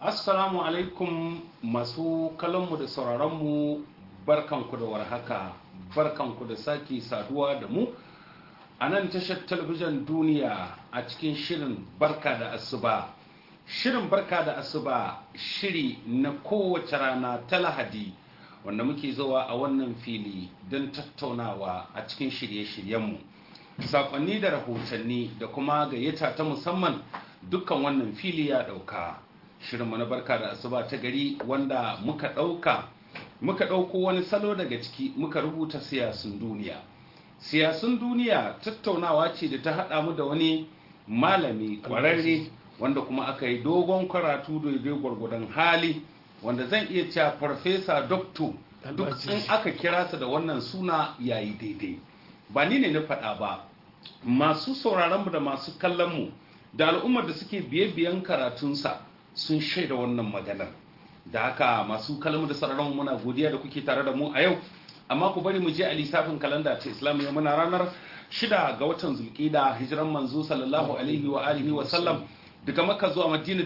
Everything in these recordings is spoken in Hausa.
Assalamu alaikum masu kallonmu da sauraronmu barkanku da warhaka barkanku da sake saduwa da mu a nan tashar talabijin duniya a cikin shirin barka da asuba shirin barka da asuba shiri na kowace rana ta lahadi wanda muke zuwa a wannan fili don tattaunawa a cikin shirye-shiryenmu sakonni da rahotanni da kuma gayyata ta musamman dukkan wannan fili ya dauka shirinmu na barka da asuba ta gari wanda muka dauka muka dauko wani salo daga ciki muka rubuta siyasun duniya siyasun duniya tattaunawa ce da ta haɗa mu da wani malami ƙwararre wanda kuma aka yi dogon karatu daidai gwargwadon hali wanda zan iya cewa farfesa dokto duk in aka kira sa da wannan suna yayi daidai ba ni ne na faɗa ba masu sauraronmu da masu kallonmu da al'ummar da suke biye-biyen karatunsa sun shaida wannan maganar da haka masu kalmu da sauraron muna godiya da kuke tare da mu a yau amma ku bari mu je a lissafin kalanda ta islamiyya muna ranar shida ga watan zulkida hijiran manzo sallallahu alaihi wa alihi wa sallam daga maka zuwa madina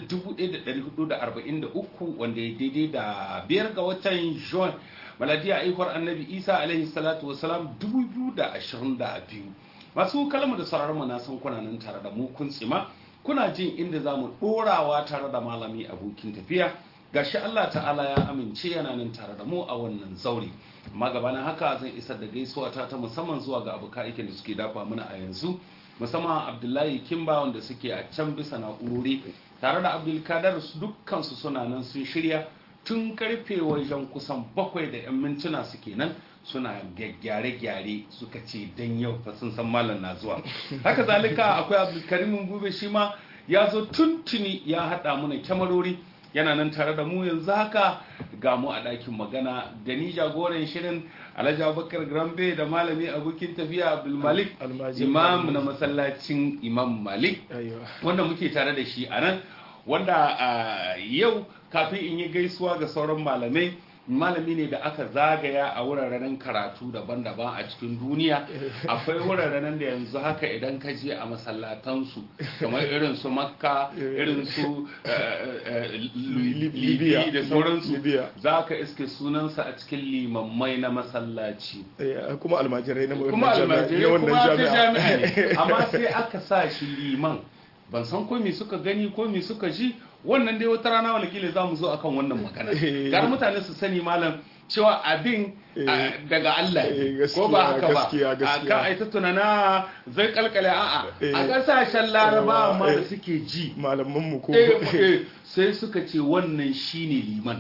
1443 wanda ya daidai da biyar ga watan juan maladiya aihuwar annabi isa alaihi salatu wa salam 2022 masu kalmu da sauraron mu na san kuna nan tare da mu kun tsima kuna jin inda za mu ɗorawa tare da malami abokin tafiya gashi Allah ta'ala ya amince yana nan tare da mu a wannan zauri amma gabanin haka zan isar da gaisuwa ta ta musamman zuwa ga abokan aikin da suke dafa mana a yanzu musamman Abdullahi Kimba wanda suke a can bisa na'urori tare da Abdulkadar dukkan su suna nan sun shirya tun karfe wajen kusan bakwai da 'yan mintuna suke nan suna gyare-gyare suka ce dan yau fa sun san malam na zuwa haka zalika akwai abdulkarimin gube shi ma ya zo tuntuni ya haɗa mana kyamarori yana nan tare da mu yanzu haka ga mu a ɗakin magana da ni jagoran shirin alhaji abubakar grambe da malami abokin tafiya abdulmalik imam na masallacin imam malik wanda muke tare da shi a nan wanda yau kafin in yi gaisuwa ga sauran malamai malami ne da aka zagaya a wuraren karatu daban-daban a cikin duniya akwai wuraren da yanzu haka idan ka je a masallatansu kamar irin su makka irin su libya da sauransu za ka iske sunansa a cikin limammai na masallaci kuma almajirai na kuma almajirai kuma ta jami'a ne amma sai aka sa shi liman ban san ko me suka gani ko me suka ji wannan dai wata rana walakila za mu zo akan wannan magana gar mutane su sani malam cewa abin daga Allah ko ba haka ba a kan aita tunana zai kalkale a'a a kasashen laraba ma da suke ji malaman mu ko sai suka ce wannan shine liman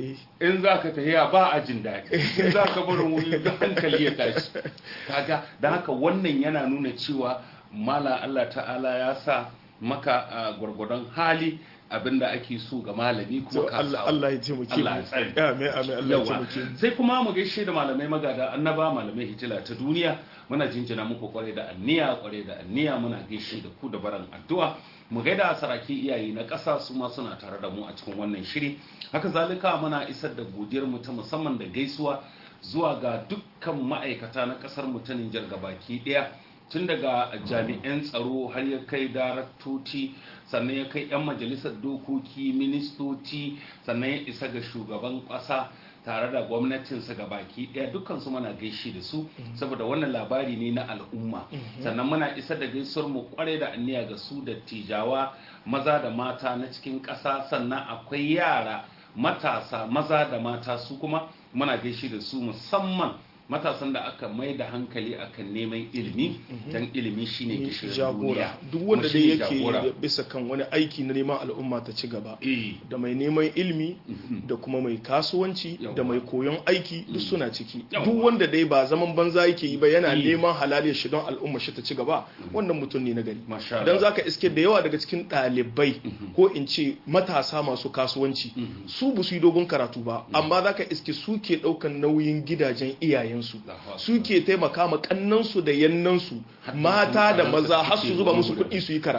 in za ka tafiya ba a jin daɗi in za ka barin wuri da hankali ya tashi kaga da haka wannan yana nuna cewa mala Allah ta'ala ya sa maka gwargwadon hali abinda ake so ga malami kuma ka Allah Allah ya taimake mu Allah ya tsare amin amin Allah ya taimake mu sai kuma mu gaishe da malamai magada annaba malamai hitila ta duniya muna jinjina muku kware da anniya kware da anniya muna gaishe da ku da baran addu'a mu gaida saraki iyaye na ƙasa su ma suna tare da mu a cikin wannan shiri haka zalika muna isar da godiyar mu ta musamman da gaisuwa zuwa ga dukkan ma'aikata na ƙasar mu ta Nijar gabaki ɗaya tun daga jami'an tsaro har ya kai daraktoci sannan ya kai 'yan majalisar dokoki ministoci sannan ya isa ga shugaban ƙasa tare da gwamnatinsa ga baki ɗaya dukkansu muna gaishe da su saboda wannan labari ne na al'umma sannan muna isa da gaisuwar mu kware da anniya ga su da tijawa maza da mata na cikin ƙasa sannan akwai yara matasa maza da mata su kuma muna gaishe da su musamman matasan da aka mai da hankali akan neman ilimi dan ilimi shine gishirin jagora duk wanda dai yake bisa kan wani aiki na neman al'umma ta ci gaba da mai neman ilimi da kuma mai kasuwanci da mai koyon aiki duk suna ciki duk wanda dai ba zaman banza yake yi ba yana neman halaliyar shi don al'umma shi ta ci gaba wannan mutum ne na gari dan zaka iske da yawa daga cikin ɗalibai ko in ce matasa masu kasuwanci su ba su yi dogon karatu ba amma zaka iske su ke ɗaukan nauyin gidajen iyayen iyayensu suke taimaka ma kannansu da yannansu mata da maza har su zuba musu kuɗi su yi karatu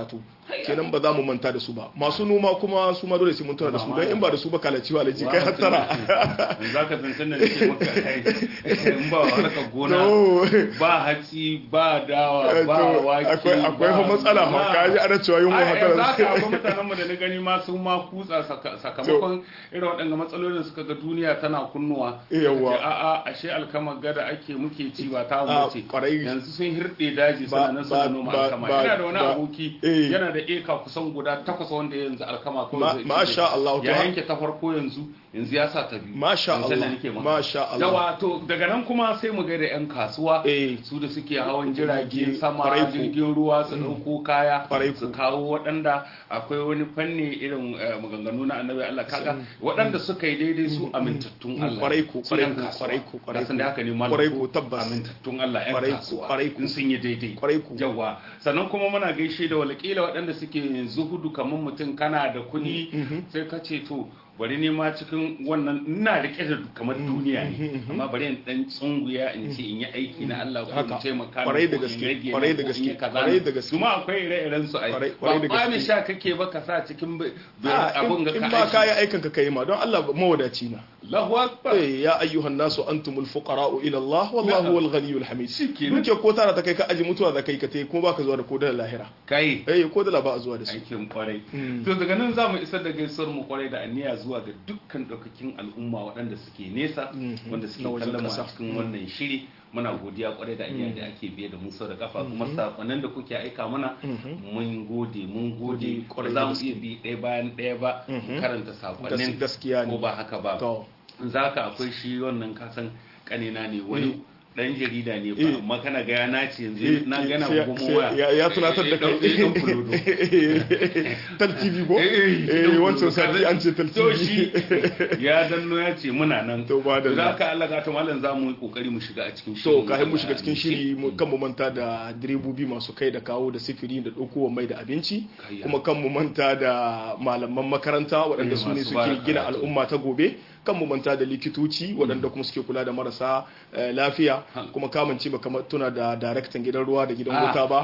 kenan ba za mu manta da su ba masu noma kuma su ma dole sai mun tuna da su don in ba da su ba kalaci wa alaji kai hattara za ka zancen da nake maka in ba harkar gona ba hatsi ba dawa ba wake akwai akwai fa matsala ma ka ji ana cewa yunwa hattara za ka akwai mutanen mu da na gani ma sun ma kutsa sakamakon irin waɗanda matsalolin suka ga duniya tana kunnuwa yawa a'a ashe alkama gada ake muke ci ba ta wuce yanzu sun hirɗe daji suna nan suna noma alkama yana da wani aboki yana da eka kusan guda takwas wanda yanzu alkama kawai masha Allah ya yanke ta farko yanzu yanzu ya sa ta biyu masha Allah masha Allah yawa to daga nan kuma sai mu gaida yan kasuwa su da suke hawan jirage sama jirgin ruwa su dauko kaya su kawo waɗanda akwai wani fanni irin maganganu na annabi Allah kaga waɗanda suka yi daidai su amintattun Allah kwarai ko kwarai ko kwarai ko kwarai ko da haka ne malam kwarai ko tabbas amintattun Allah yan kasuwa kwarai ko sun yi daidai kwarai ko yawa sannan kuma muna gaishe da walƙila waɗanda suke zuhudu kamar mutum kana da kuɗi sai ka ce to bari ne ma cikin wannan ina rike da kamar duniya ne amma bari in dan tsunguya in ce in yi aiki na Allah ko in taimaka kwarai da gaske kwarai da gaske kwarai da gaske kuma akwai ire-iren su ai ba ba mi sha kake ba ka sa cikin abun ga ka in ba kai aikin ka kai ma don Allah mawadaci na Allahu akbar eh ya ayyuhan nasu antumul fuqara'u ila Allah wallahu wal ghaniyyul hamid duke ko tara ta kai ka aji mutuwa da kai ka tai kuma baka zuwa da kodar lahira kai eh ko da ba zuwa da su aikin kwarai to daga nan zamu isar da gaisuwar mu kwarai da aniya zuwa ga dukkan daukakin al'umma waɗanda suke nesa wanda suke kallon mu a cikin wannan shiri muna godiya kwarai da aniya da ake biye da mu sau da kafa kuma sakonnin da kuke aika mana mun gode mun gode za mu iya bi ɗaya bayan ɗaya ba karanta sakonnin gaskiya ne ko ba haka ba za ka akwai shi wannan kasan kanina ne wani dan jarida ne ba amma kana ga yana ce yanzu na gana gomo waya ya tunatar da kai tal tv ko eh wancan sati an ce tal to tv shi ya danno ya ce muna nan to ba da za ka Allah ga ta mallan za mu yi kokari mu shiga a cikin to shiri kafin mu shiga cikin shiri mu kan mu manta da direbobi masu kai da kawo da sifiri da ɗaukowa mai da abinci kuma kan mu manta da malaman makaranta waɗanda su ne suke gina al'umma ta gobe kan mu manta da likitoci waɗanda kuma suke kula da marasa lafiya kuma kamanci ba kamar tuna da daraktan gidan ruwa da gidan wuta ba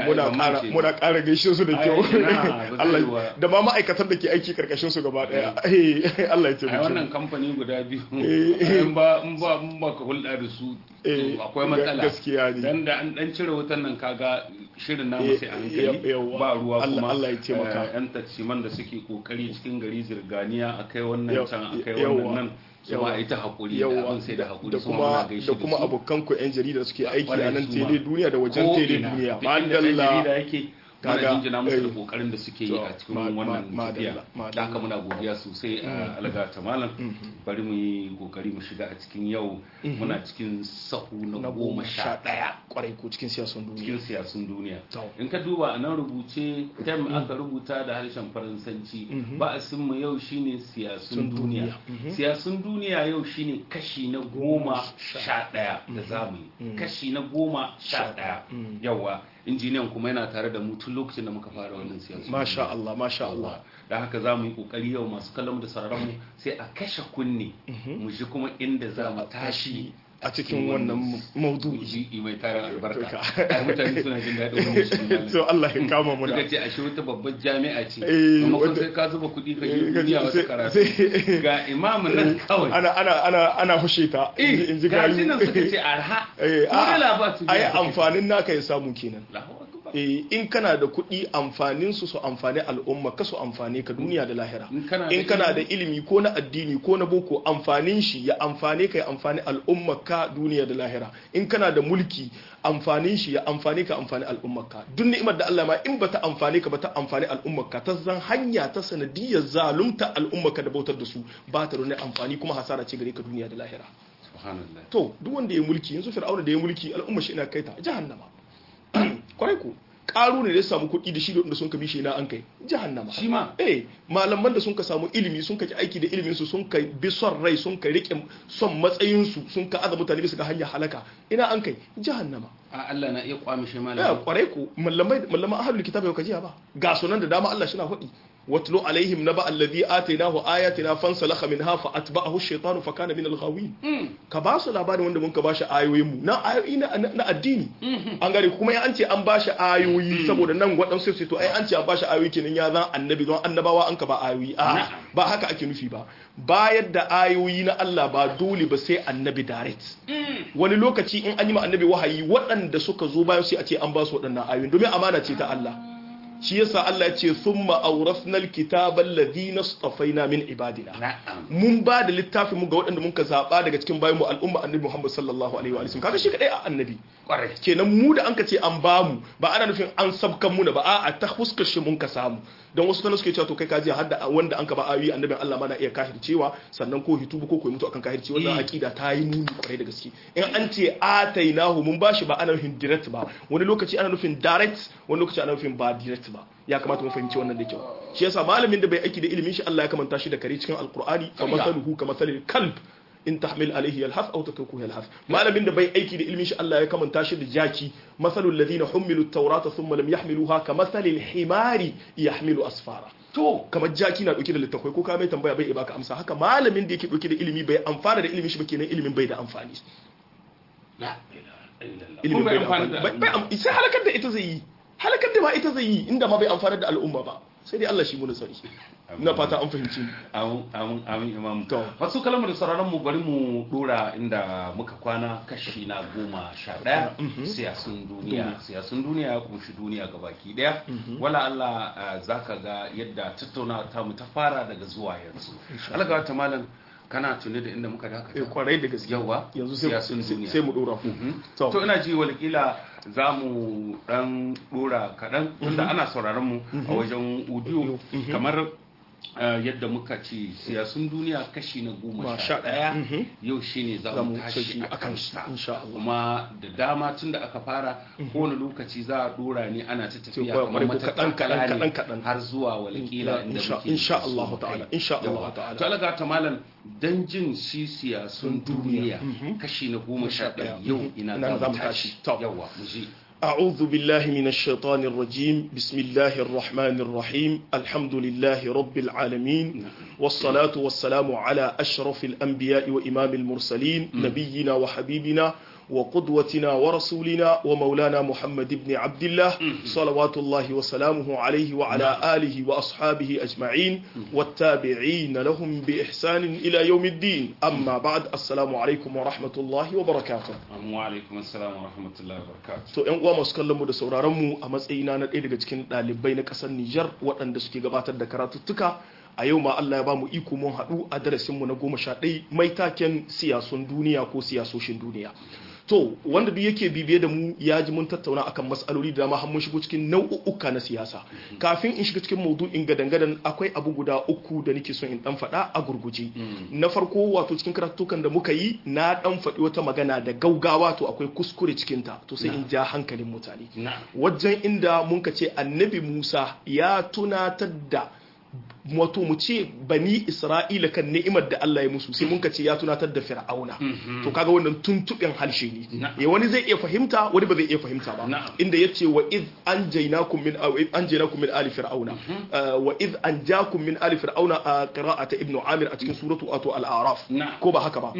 muna ƙara gaishe su da kyau Allah da ma ma'aikatan da ke aiki karkashin su gaba ɗaya Allah ya taimake a wannan kamfani guda biyu in ba in ba in ba ka hulɗa da su akwai matsala gaskiya ne dan da an dan cire wutan nan kaga shirin namu sai a hankali ba ruwa kuma Allah ya taimaka yan taksiman da suke kokari cikin gari zirganiya akai wannan can akai wannan nan yawa ita hakuri da abin sai da hakuri da kuma da kuma abokan ku yan jarida suke aiki a nan tele duniya da wajen tele duniya madalla yake kaga jinjina musu da kokarin da suke yi a cikin wannan tafiya da haka muna godiya sosai a algata malam bari mu yi kokari mu shiga a cikin yau muna cikin sahu na goma sha ɗaya kwarai ko cikin siyasun duniya cikin siyasun duniya in ka duba a nan rubuce tem aka rubuta da harshen faransanci ba a mu yau shine siyasun duniya siyasun duniya yau shine kashi na goma sha ɗaya da zamu yi kashi na goma sha ɗaya yawa injiniyan kuma yana tare da mu tun lokacin da muka fara wannan siyasa masha Allah masha Allah da haka za mu yi kokari yau masu kallon da sauraron mu sai a kashe kunne mu ji kuma inda za mu tashi a cikin wannan maudu'i mai tarin albarka mutane suna jin daɗin wannan shi to Allah ya kama mu da suka ce a shi wata babbar jami'a ce amma kun sai ka zuba kuɗi ka yi duniya wasu karatu ga imamu nan kawai ana ana ana ana hushe ta in ji ga shi nan suka ce arha eh a ai amfanin naka ya samu kenan in kana da kuɗi amfanin su su amfani al'umma ka su amfane ka duniya da lahira in kana da ilimi ko na addini ko na boko amfanin shi ya amfane ka ya amfani al'umma ka duniya da lahira in kana da mulki amfanin shi ya amfane ka amfani al'umma ka duk ni'imar da Allah ma in bata amfane ka bata amfani al'umma ka ta zan hanya ta sanadiyar zalunta al'umma ka da bautar da su ba ta da amfani kuma hasara ce gare ka duniya da lahira to duk wanda ya mulki yanzu fir'auna da ya mulki al'umma shi ina kai ta jahannama kwarai ku karu ne da ya samu kuɗi da shi da sun ka bishe na an kai jahannama shi ma eh malaman da sun ka samu ilimi sun ka ji aiki da ilimin su sun ka bi son rai sun ka rike son matsayin su sun ka aza mutane bisa ga hanyar halaka ina an kai jahannama a Allah na iya kwamishe ya malami kwarai ku mallamai mallaman ahlul kitab yau kajiya ba ga sunan da dama Allah shi na faɗi watlu alaihim naba alladhi atainahu ayatina fansalakha minha fa atba'ahu ash-shaytanu fa kana min al-ghawin ka ba su labarin wanda mun ka bashi ayoyin mu na ayoyi na addini an gare kuma an ce an bashi ayoyi saboda nan waɗansu sai to ai an ce an bashi ayoyi kenan ya zan annabi don annabawa an ka ba ayoyi a ba haka ake nufi ba bayar da ayoyi na Allah ba dole ba sai annabi direct wani lokaci in an yi ma annabi wahayi waɗanda suka zo bayan sai a ce an ba su waɗannan ayoyi domin amana ce ta Allah shi yasa Allah ya ce thumma awrasna alkitaba alladhina istafaina min ibadina mun ba da littafin mu ga waɗanda mun ka zaba daga cikin bayan mu al'umma annabi Muhammad sallallahu alaihi wa sallam kaga shi kadai a annabi kenan mu da an ka ce an ba mu ba ana nufin an sabkan mu ba a'a ta fuskar shi mun ka samu don wasu tana suke cewa to kai kaji hadda wanda an ka ba ayoyi annabin Allah ma na iya kahircewa sannan ko hitubu ko koyi mutu akan kahirci wannan aqida ta yi muni kwarai da gaske in an ce atainahu mun bashi ba ana nufin direct ba wani lokaci ana nufin direct wani lokaci ana nufin ba direct ba ya kamata mu fahimci wannan da kyau shi yasa malamin da bai aiki da ilimin shi Allah ya kamanta shi da kare cikin alqur'ani fa masaluhu ka masalil kalb in tahmil alaihi yalhaf aw tatrukuhu yalhaf malamin da bai aiki da ilmin shi Allah ya kamanta shi da jaki masalul ladina humilu at-taurata thumma lam yahmiluha kamathalil himari yahmilu asfara to kamar jaki na dauke da littafai ko ka mai tambaya bai baka amsa haka malamin da yake dauke da ilimi bai amfana da ilimin shi ba kenan ilimin bai da amfani ilimin bai da amfani sai halakar da ita zai yi halakar da ma ita zai yi inda ma bai amfana da al'umma ba sai dai Allah shi mu nasari na fata an fahimci amin amin amin imam to wasu kalmar da sauraron mu bari mu dora inda muka kwana kashi na goma sha daya siyasun duniya siyasun duniya ya kunshi duniya gabaki daya wala Allah zaka ga yadda tattauna ta mu ta fara daga zuwa yanzu Allah ga ta malam kana tuni da inda muka dakata eh kwarai da gaske yawa yanzu sai mu dora to ina ji walƙila za mu dan dora kaɗan tunda ana sauraron mu a wajen audio kamar yadda muka ce siyasun duniya kashi na goma sha ɗaya yau shi ne za mu tashi a kansa kuma da dama tun da aka fara kowane lokaci za a dora ne ana ta tafiya kamar matakala ne har zuwa walƙila inda muke insha Allah ta'ala insha Allah ta'ala to alaga ta malam dan jin shi siyasun duniya kashi na goma sha ɗaya yau ina za mu tashi yawa mu ji أعوذ بالله من الشيطان الرجيم بسم الله الرحمن الرحيم الحمد لله رب العالمين والصلاة والسلام على أشرف الأنبياء وإمام المرسلين نبينا وحبيبنا وقدوتنا ورسولنا ومولانا محمد بن عبد الله صلوات الله وسلامه عليه وعلى آله وأصحابه أجمعين والتابعين لهم بإحسان إلى يوم الدين أما بعد السلام عليكم ورحمة الله وبركاته وعليكم السلام ورحمة الله وبركاته to ƴan uwa masu kallon mu da sauraron mu a matsayina na ɗaya daga cikin ɗalibai na ƙasar Nijar waɗanda suke gabatar da karatuttuka a yau ma Allah ya ba mu iko mun haɗu a darasinmu na goma sha ɗaya mai taken siyasun duniya ko siyasoshin duniya to wanda duk yake bibiye da mu ya ji mun tattauna akan matsaloli da dama har mun shigo cikin nau'uka na siyasa kafin in shiga cikin maudu'in gadan-gadan akwai abu guda uku da nake son in dan faɗa a gurguje na farko wato cikin karatukan da muka yi na dan faɗi wata magana da gaugawa to akwai kuskure cikin ta to sai in ja hankalin mutane wajen inda mun ka ce annabi Musa ya tunatar da wato mu ce bani isra'ila kan ni'imar da Allah ya musu sai mun ce ya tunatar da fir'auna to kaga wannan tuntuɓin harshe ne ya wani zai iya fahimta wani ba zai iya fahimta ba inda yace wa id anjaynakum min anjaynakum min ali fir'auna wa id anjakum min ali fir'auna a qira'ata ibnu amir a cikin suratu ato al-a'raf ko ba haka ba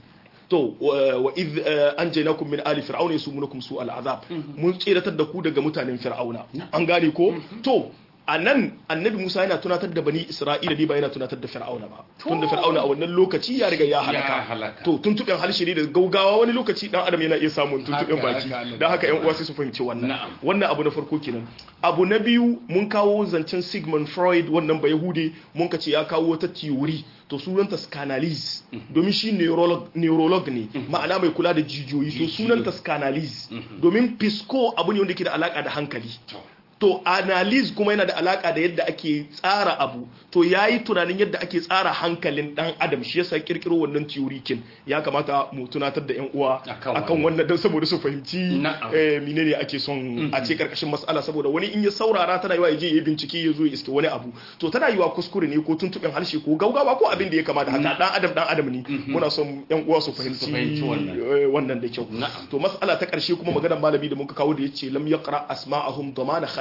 to wa iz anjaynakum min ali fir'auna yasumunukum su al'azab mun tsiratar da ku daga mutanen fir'auna an gane ko to a nan annabi musa yana tunatar da bani isra'ila ne ba yana tunatar da fir'auna ba tun da fir'auna a wannan lokaci ya riga ya halaka to tuntuɓen harshe ne da gaugawa wani lokaci dan adam yana iya samun tuntuɓen baki don haka yan uwa sai su fahimci wannan wannan abu na farko kenan abu na biyu mun kawo zancen sigmund freud wannan ba yahude mun ka ce ya kawo wata theory to sunanta scanalysis domin shi neurolog ne ma'ana mai kula da jijiyoyi to sunanta scanalysis domin pisco abu ne wanda ke da alaka da hankali to analyze kuma yana da alaka da yadda ake tsara abu to yayi tunanin yadda ake tsara hankalin dan adam shi yasa kirkiro wannan theory kin ya kamata mu tunatar da yan uwa akan wannan dan saboda su fahimci eh menene ake son a ce karkashin mas'ala saboda wani in ya saurara tana yiwa yaje yayi bincike ya zo ya iske wani abu to tana yiwa kuskure ne ko tuntuɓin harshe ko gaugawa ko abin da ya kamata haka dan adam dan adam ne muna son yan uwa su fahimci wannan da kyau to mas'ala ta karshe kuma maganar malami da muka kawo da yace lam yaqra asma'ahum damana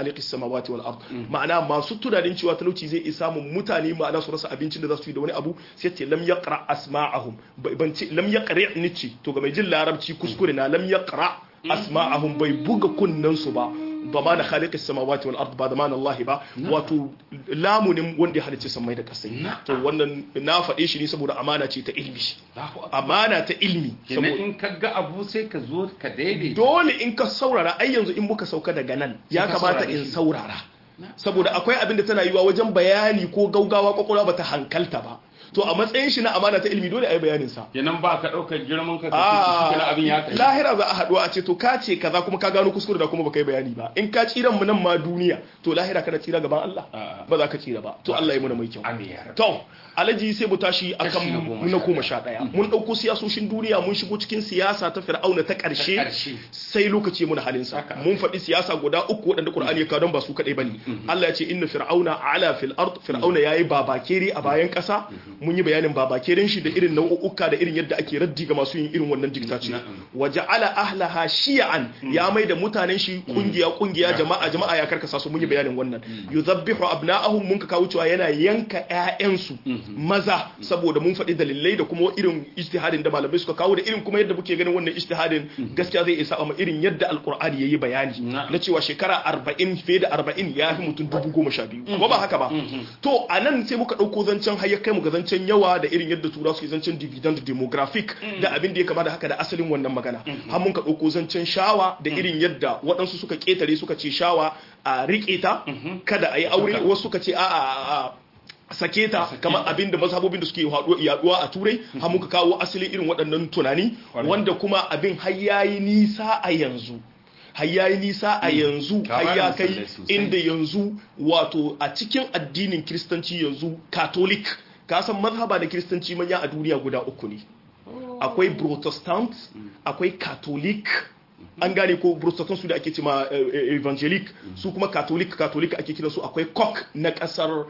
khaliqis samawati wal ard ma'ana masu tunanin cewa talauci zai isa mun mutane ma'ana su rasa abincin da za su yi da wani abu sai ce lam yaqra asma'ahum ban ce lam yaqra nici to ga mai jin larabci kuskure na lam yaqra asma'ahum bai buga kunnan su ba ضمان خالق السماوات والارض ba ضمان Allah ba wato lamunin wanda ya halicce samai da kasai to wannan na faɗe shi ne saboda amana ce ta ilmi amana ta ilmi kenan in ka ga abu sai ka zo ka daidai dole in ka saurara ai yanzu in muka sauka daga nan ya kamata in saurara saboda akwai abin da tana yiwa wajen bayani ko gaugawa kwakwalwa bata hankalta ba to a matsayin shi na amana ta ilimi dole a yi bayanin sa kenan ba ka daukar girman ka kace shi abin ya kai lahira za a haɗu a ce to ka ce kaza kuma ka gano kuskure da kuma baka yi bayani ba in ka tsira mu nan ma duniya to lahira kana tsira gaban Allah ba za ka tsira ba to Allah ya muna mai kyau to alaji sai mu tashi akan na goma sha ɗaya mun ɗauko siyasoshin duniya mun shigo cikin siyasa ta fir'auna ta ƙarshe sai lokaci muna halin sa mun faɗi siyasa guda uku waɗanda Qur'ani ya kawo ba su kaɗai bane Allah ya ce inna fir'auna ala fil ard fir'auna yayi babakere a bayan ƙasa mun yi bayanin babakerin shi da irin nau'uka da irin yadda ake raddi ga masu yin irin wannan diktaci wa ja'ala ahlaha shi'an ya mai da mutanen shi kungiya kungiya jama'a jama'a ya karkasa su mun yi bayanin wannan yuzabbihu abna'ahum mun ka kawo cewa yana yanka ƴaƴansu maza saboda mun faɗi dalilai da kuma irin ijtihadin da malamai suka kawo da irin kuma yadda muke ganin wannan ijtihadin gaskiya zai isa amma irin yadda alqur'ani yayi bayani na cewa shekara 40 fiye da 40 ya fi mutum dubu goma sha biyu ko ba haka ba to anan sai muka ɗauko zancen har ya kai mu ga zancen yawa da irin yadda tura suke zancen dividend demographic da abin da ya kama da haka da asalin wannan magana har mun ka ɗauko zancen shawa da irin yadda waɗansu suka ƙetare suka ce shawa a riƙe ta kada a yi aure wasu suka ce a sake ta kamar abin da mazhabobin da suke yaduwa a turai har muka kawo asalin irin waɗannan tunani wanda kuma abin har yayi nisa a yanzu har yayi nisa a yanzu har ya kai inda yanzu wato a cikin addinin kiristanci yanzu catholic ka san mazhaba da kiristanci manya a duniya guda uku ne akwai protestant akwai catholic an gane ko protestant su da ake cima evangelic su kuma catholic catholic ake kira su akwai cock na kasar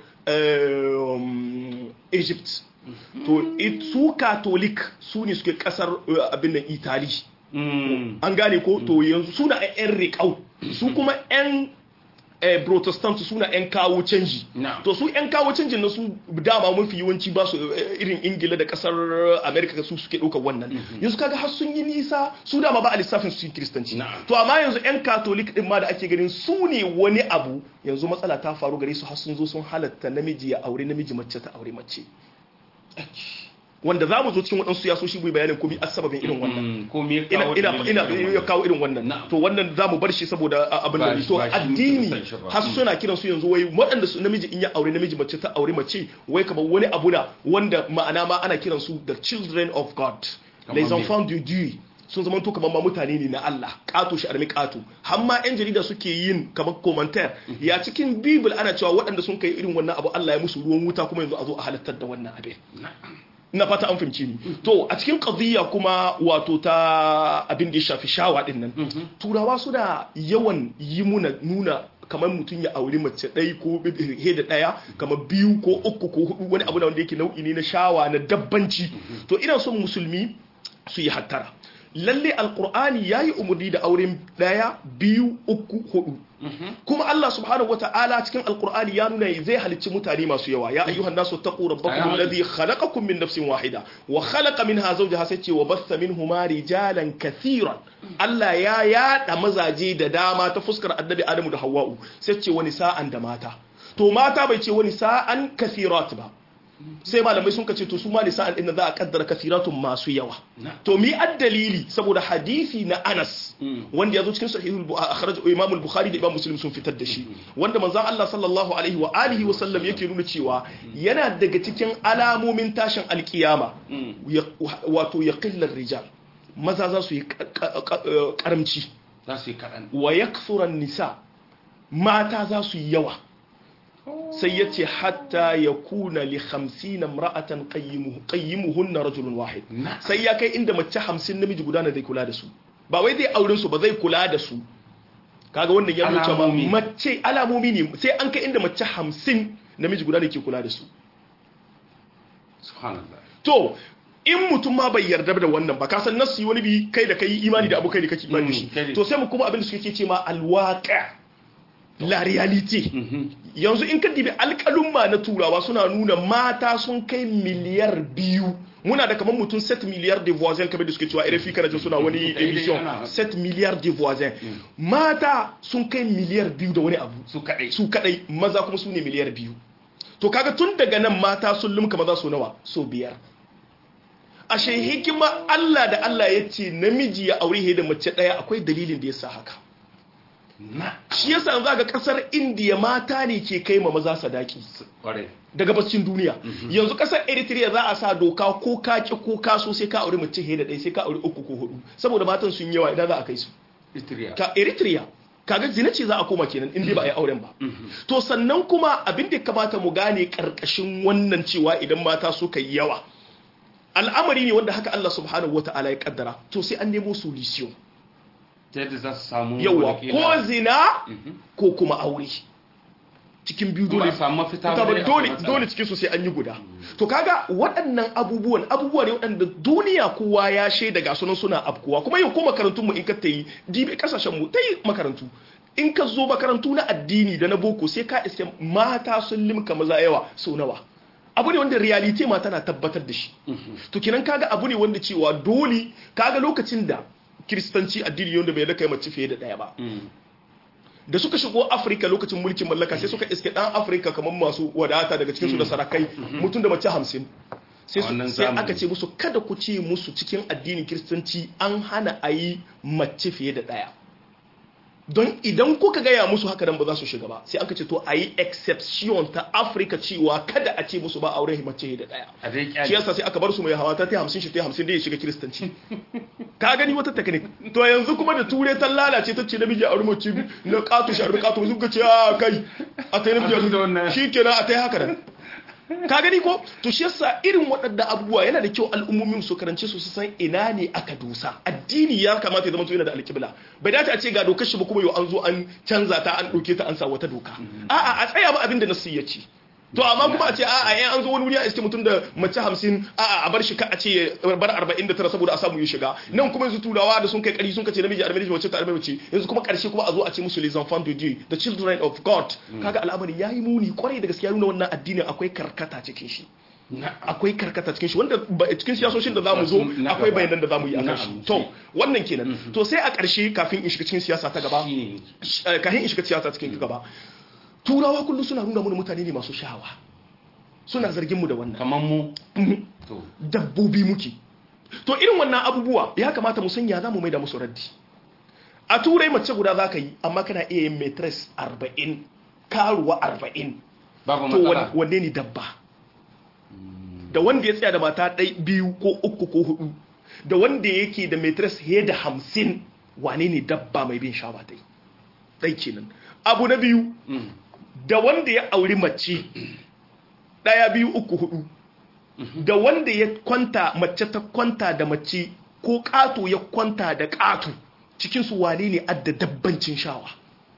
egypt to su catholic su ne suke kasar abin da italy an gane ko to yanzu suna 'yan riƙau su kuma 'yan protestant suna 'yan kawo canji to su 'yan kawo canjin na su dama mafi yawanci ba su irin ingila da kasar america su suke ɗaukar wannan yanzu kaga har sun yi nisa su dama ba a lissafin su kiristanci to amma yanzu 'yan katolik din ma da ake ganin su ne wani abu yanzu matsala ta faru gare su har sun zo sun halatta namiji ya aure namiji mace ta aure mace wanda za mu zo cikin waɗansu yasoshi mu bayanin komi asababin irin wannan ina ina ya kawo irin wannan to wannan za mu bar shi saboda abin da to addini har suna kiran su yanzu wai waɗanda su namiji in ya aure namiji mace ta aure mace wai kamar wani abu na wanda ma'ana ma ana kiran su the children of God les enfants de Dieu sun zama to kamar ma mutane ne na Allah kato shi armi kato har ma yan jarida suke yin kamar commentaire ya cikin bible ana cewa waɗanda sun kai irin wannan abu Allah ya musu ruwan wuta kuma yanzu a zo a halattar da wannan abin na fata an fahimci ni to a cikin qadiyya kuma wato ta abin da ya shafi shawa din nan turawa suna yawan yi muna nuna kamar mutum ya auri mace ɗaya ko he da ɗaya kamar biyu ko uku ko hudu wani abu da wanda yake nau'i ne na shawa na dabbanci to ina son musulmi su yi hattara lalle alkur'ani ya yi umarni da auren ɗaya biyu uku hudu kuma Allah subhanahu wa ta'ala cikin alkur'ani ya nuna zai halicci mutane masu yawa ya ayyuhan nasu taqu rabbakum alladhi khalaqakum min nafsin wahida wa khalaqa minha zawjaha sai ce wa bassa minhuma rijalan kathiran Allah ya yada mazaje da dama ta fuskar annabi Adamu da Hawwa'u sai ce wani sa'an da mata to mata bai ce wani sa'an kathirat ba sai malamai sun kace to su ma lisa'an din za a kaddara kasiratun masu yawa to mi addalili saboda hadisi na Anas wanda yazo cikin sahihul akhraj Imam al-Bukhari da Imam Muslim sun fitar da shi wanda manzon Allah sallallahu alaihi wa alihi wa sallam yake nuna cewa yana daga cikin alamomin tashin alkiyama wato yaqillar rijal maza za su yi karamci za su yi kaɗan wa yaksuran nisa mata za su yi yawa sai ya ce hatta ya kuna li hamsin ra'atan qayyimuhunna rajulun wahid sai ya kai inda mace hamsin namiji guda na zai kula da su ba wai zai auren su ba zai kula da su kaga wannan ya nuna ba mace alamomi ne sai an kai inda mace hamsin namiji guda ne ke kula da su subhanallah to in mutum ma bai yarda da wannan ba ka san nasu wani bi kai da kai imani da abu kai da kake imani da shi to sai mu kuma abin da suke ce ma alwaqa la reality yanzu in ka dibi alƙalumma na turawa suna nuna mata sun kai miliyar biyu muna da kamar mutum 7 miliyar de voisins kamar da suke cewa RFI kana jin suna wani emission 7 miliyar de voisins mata sun kai miliyar biyu da wani abu su kadai su kadai maza kuma su ne miliyar biyu to kaga tun daga nan mata sun lumka maza su nawa so biyar ashe hikima Allah da Allah ya ce namiji ya aure da mace daya akwai dalilin da ya sa haka shi yasa za ga kasar indiya mata ne ke kai ma maza sadaki daga bacin duniya yanzu kasar eritrea za a sa doka ko ka ki ko ka so sai ka aure mace he da ɗaya sai ka aure uku ko hudu saboda matan sun yawa idan za a kai su ka eritrea kaga zina ce za a koma kenan in dai ba a yi auren ba to sannan kuma abin da kamata mu gane karkashin wannan cewa idan mata suka yi yawa al'amari ne wanda haka Allah subhanahu wataala ya kaddara to sai an nemo solution yadda za su samu yawa ko zina ko kuma aure cikin biyu dole samu mafita ba dole dole cikin su sai an yi guda to kaga waɗannan abubuwan abubuwa ne waɗanda duniya kowa ya shaida ga sunan suna afkuwa kuma yau ko makarantun mu in ka tayi dibe kasashen mu tayi makarantu in ka zo makarantu na addini da na boko sai ka iske mata sun limka maza yawa sau nawa abu ne wanda reality ma tana tabbatar da shi to kinan kaga abu ne wanda cewa dole kaga lokacin da kiristanci addini wanda bai da kai mace fiye da ɗaya ba da suka shigo afirka lokacin mulkin mallaka sai suka iske ɗan afirka kamar masu wadata daga cikinsu da sarakai mutum da mace hamsin sai aka ce musu kada ku ce musu cikin addinin kiristanci an hana a yi mace fiye da ɗaya don idan kuka gaya musu haka nan ba za su shiga ba sai aka ce to a yi exception ta afirka cewa kada a ce musu ba auren mace da daya shi yasa sai aka bar su mai hawa ta ta hamsin shi ta hamsin da ya shiga kiristanci ka gani wata technique to yanzu kuma da ture ta lalace ta ce namiji a mace na katu shi a rubu katu sun ka ce a kai a ta yi namiji shi kenan a ta yi haka nan ka gani ko to shi yasa irin waɗanda abubuwa yana da kyau al'ummomin su karance su san ina ne aka dosa addini ya kamata ya zama yana da alƙibla bai dace a ce ga dokar shi ba kuma yau an zo an canza ta an ɗauke ta an sa wata doka a'a a tsaya ba abin da nasu ya ce to amma kuma a ce a'a yan an zo wani wuri a iske mutum da mace hamsin a'a a bar shi ka a ce bar arba'in da tara saboda a samu ya shiga nan kuma yanzu turawa da sun kai kari sun kace namiji arba'in mace ta arba'in mace yanzu kuma karshe kuma a zo a ce musu les enfants de dieu the children of god kaga al'amari yayi muni kwarai da gaskiya nuna wannan addinin akwai karkata cikin shi akwai karkata cikin shi wanda cikin siyasoshin da zamu zo akwai bayanan da zamu yi akan shi to wannan kenan to sai a karshe kafin in shiga cikin siyasa ta gaba kafin in shiga siyasa cikin gaba turawa kullum suna nuna mana mutane ne masu sha'awa suna zargin mu da wannan kamar mu dabbobi muke to irin wannan abubuwa ya kamata mu sanya za mu mai da musu raddi a turai mace guda za ka yi amma kana iya yin matres 40 karuwa 40 to wanne ne dabba da wanda ya tsaya da mata ɗai biyu ko uku ko hudu da wanda yake da matres fiye da hamsin wane ne dabba mai bin shawa dai ɗai kenan abu na biyu da wanda ya auri mace ɗaya biyu uku hudu da wanda ya kwanta mace ta kwanta da mace ko ƙato ya kwanta da ƙato cikinsu wane ne adda dabbancin shawa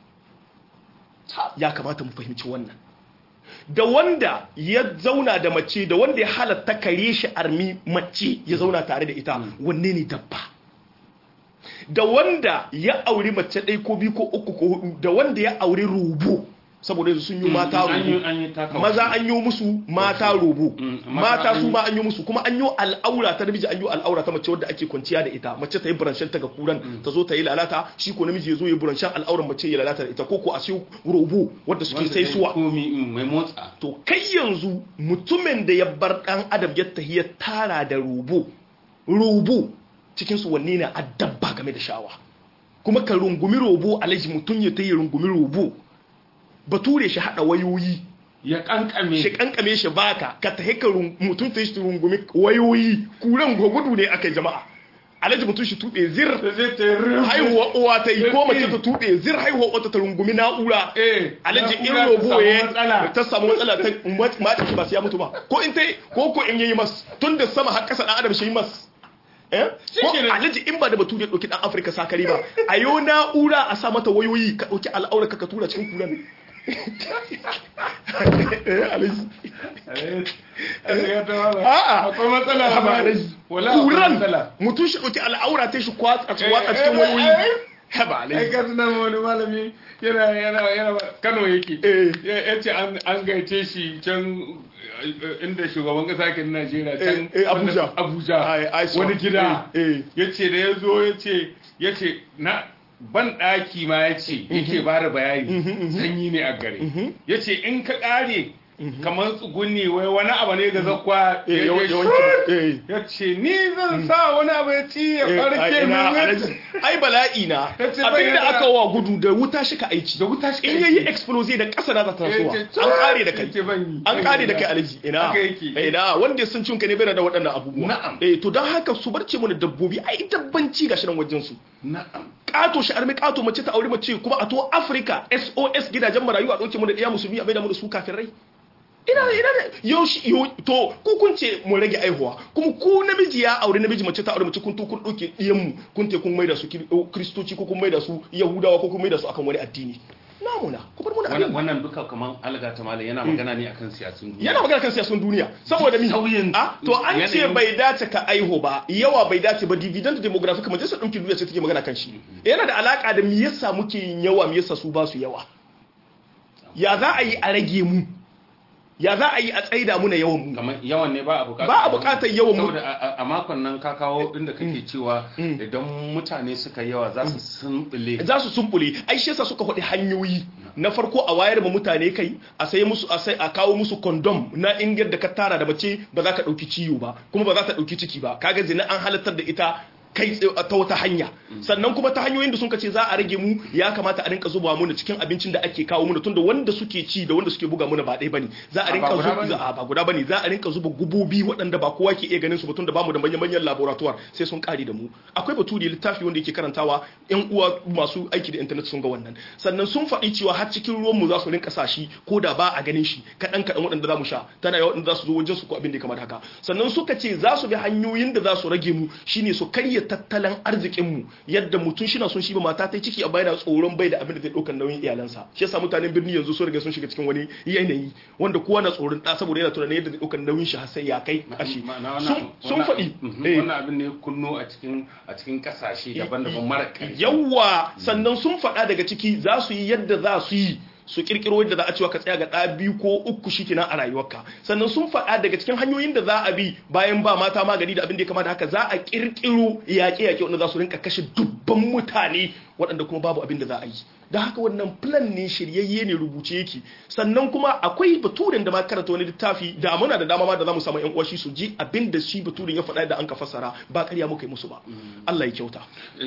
ya kamata mu fahimci wannan da wanda ya zauna da mace da wanda ya halatta kare shi armi mace ya zauna tare da ita wanne ne dabba da wanda ya auri mace ɗai ko biyu ko uku ko hudu da wanda ya auri rubu saboda yanzu sun yi mata robo maza an yi musu mata robo mata su ma an yi musu kuma an yi al'aura ta namiji an yi al'aura ta mace wadda ake kwanciya da ita mace ta yi buranshen ta ga kuran ta zo ta yi lalata shi ko namiji ya zo ya buranshen al'auran mace ya lalata da ita ko ko a siyo robo wadda suke sai suwa to kai yanzu mutumin da ya bar dan adam ya tahi ya tara da robo robo cikin su wanne ne addabba game da shawa kuma ka rungumi robo alaji mutum ya tayi rungumi robo bature shi hada wayoyi ya kankame shi kankame shi baka ka ta haka mutum ta shi rungumi wayoyi kuran gudu ne aka jama'a alaji mutum shi tube zir haihuwa uwa ta yi ko mace ta tube zir haihuwa wata ta rungumi na'ura alaji in robo ya ta samu matsala ta mata shi ba su ya mutu ba ko in ta ko ko in yayi mas tun da sama har kasa dan adam shi yi mas ko alhaji in ba da batu ya ɗauki ɗan afirka sakari ba a yau na'ura a sa mata wayoyi ka ɗauki al'aura ka tura cikin kura ne akwai matsala kuran mutum shi ɗauki al'aura ta shi kwatsa cikin wayoyi haba ai alai ka tuna ma wani malami yana yana yana Kano yake ya ce an an gaice shi can eh, inda shugaban kasa ke na Najeriya can Eh, eh, Abuja. wanda- Abuja Ai, ai, so. wani gida Eh, eh. yace da ya zo yace yace na ban ɗaki ma ya ce yake ba da bayani sanyi ne a gare ya ce in ka ƙare kamar tsugunni wai wani abu ne ga zakwa Eh, ya- yawan- ya yawanci- shur. eh. ya ce ni zan sa wani abu ya ci ya Eh, ai, farke ina, min Alhaji, ai bala'i na Ya ce abinda bayyana- aka wa gudu da wuta shi ka aiki da wuta shi ka in aiki. yayi explosive da ƙasa na za ta tasowa Ya ce, an kare da ya kai ce ban yi, an ban kare yi da ba. kai alaji ina Haka yake. Eh, ina wanda ya san cin ka ne bai da waɗannan abubuwa Na'am. eh to don haka su barce mu da dabbobi ai dabbanci gashi nan wajen su na'am kato shi armi kato mace ta aure mace kuma a to Africa SOS gidajen marayu a dauke mu da iya musulmi a bai da mu da su kafirai ina ina da yau shi yau to ku kun ce mu rage aihuwa kuma ku namiji ya aure namiji mace ta aure mace kun to kun dauke diyan mu kun te kun maida su kiri- kristoci ko kun maida su yahudawa ko kun maida su akan wani addini namuna ku bar mu da wannan abin wannan duka kaman alga ta malam yana magana ne akan siyasun duniya yana magana kan siyasun duniya saboda mi Sauyin a to an ce yanayin- bai dace ka aiho ba yawa bai dace ba dividend demographic majalisar ɗinkin duniya ce take magana kan shi yana da alaka da me yasa muke yin yawa me yasa su ba su yawa ya za a yi a rage mu ya za a yi a tsaida mu na yawan mu kamar yawan ne ba a bukatar Ba a bukatar yawan mu. saboda a- a- a makon nan ka kawo inda kake cewa idan mutane suka yawa za su sumbule za su sumbule ai shi yasa suka faɗi hanyoyi na farko a wayar ma mutane kai a sai musu a sai a kawo musu condom na in yadda ka tara da mace ba za ka ɗauki ciwo ba kuma ba za ta ɗauki ciki ba kaga zina an halartar da ita kai tsaye ta wata hanya sannan kuma ta hanyoyin da sun ce za a rage mu ya kamata a rinka zuba muna cikin abincin da ake kawo muna tunda wanda suke ci da wanda suke buga muna ba ɗaya bane za a A, rinka ba guda zuba bane. a ba guda bane za a rinka zuba gubobi waɗanda ba kowa ke iya ganin su ba tunda bamu da manyan manyan laboratoire sai sun kare da mu akwai batu da littafi wanda yake karantawa yan uwa masu aiki da internet sun ga wannan sannan sun faɗi cewa har cikin ruwan mu za su rinka sa shi ko da ba a ganin shi kaɗan kaɗan waɗanda za mu sha tana yawa waɗanda za su zo wajen su ko abin da ya kamata haka sannan suka ce za su bi hanyoyin da za su rage mu shine su karya tattalin arzikin mu yadda mutum shi na son shi ba mata ta ciki a bayan tsoron bai da abin da zai ɗaukar nauyin iyalansa shi yasa mutanen birni yanzu sun riga sun shiga cikin wani yanayi wanda kowa na tsoron ɗa saboda yana tunanin yadda zai ɗaukar nauyin shi har sai ya kai kashi Ma'ana wannan- sun sun wannan- faɗi mhm, eh. wannan abin ne kunno a cikin a cikin kasashe daban-daban mara ƙarfi yawa sannan sun faɗa daga ciki za su yi yadda za su yi su kirkiro yadda za a cewa ka tsaya ga ɗa biyu ko uku shi kenan a rayuwarka sannan sun faɗa daga cikin hanyoyin da za a bi bayan ba mata magani da abin da ya kamata haka za a kirkiro yaƙe-yaƙe wanda za su rinka kashe dubban mutane waɗanda kuma babu abin da za a yi da haka wannan plan ne shiryayye ne rubuce yake sannan kuma akwai baturin da ma karanta wani littafi da muna da dama ma da za mu samu yan uwashi su ji abin da shi baturin ya faɗa da an ka fassara ba ƙarya muka yi musu ba Allah ya kyauta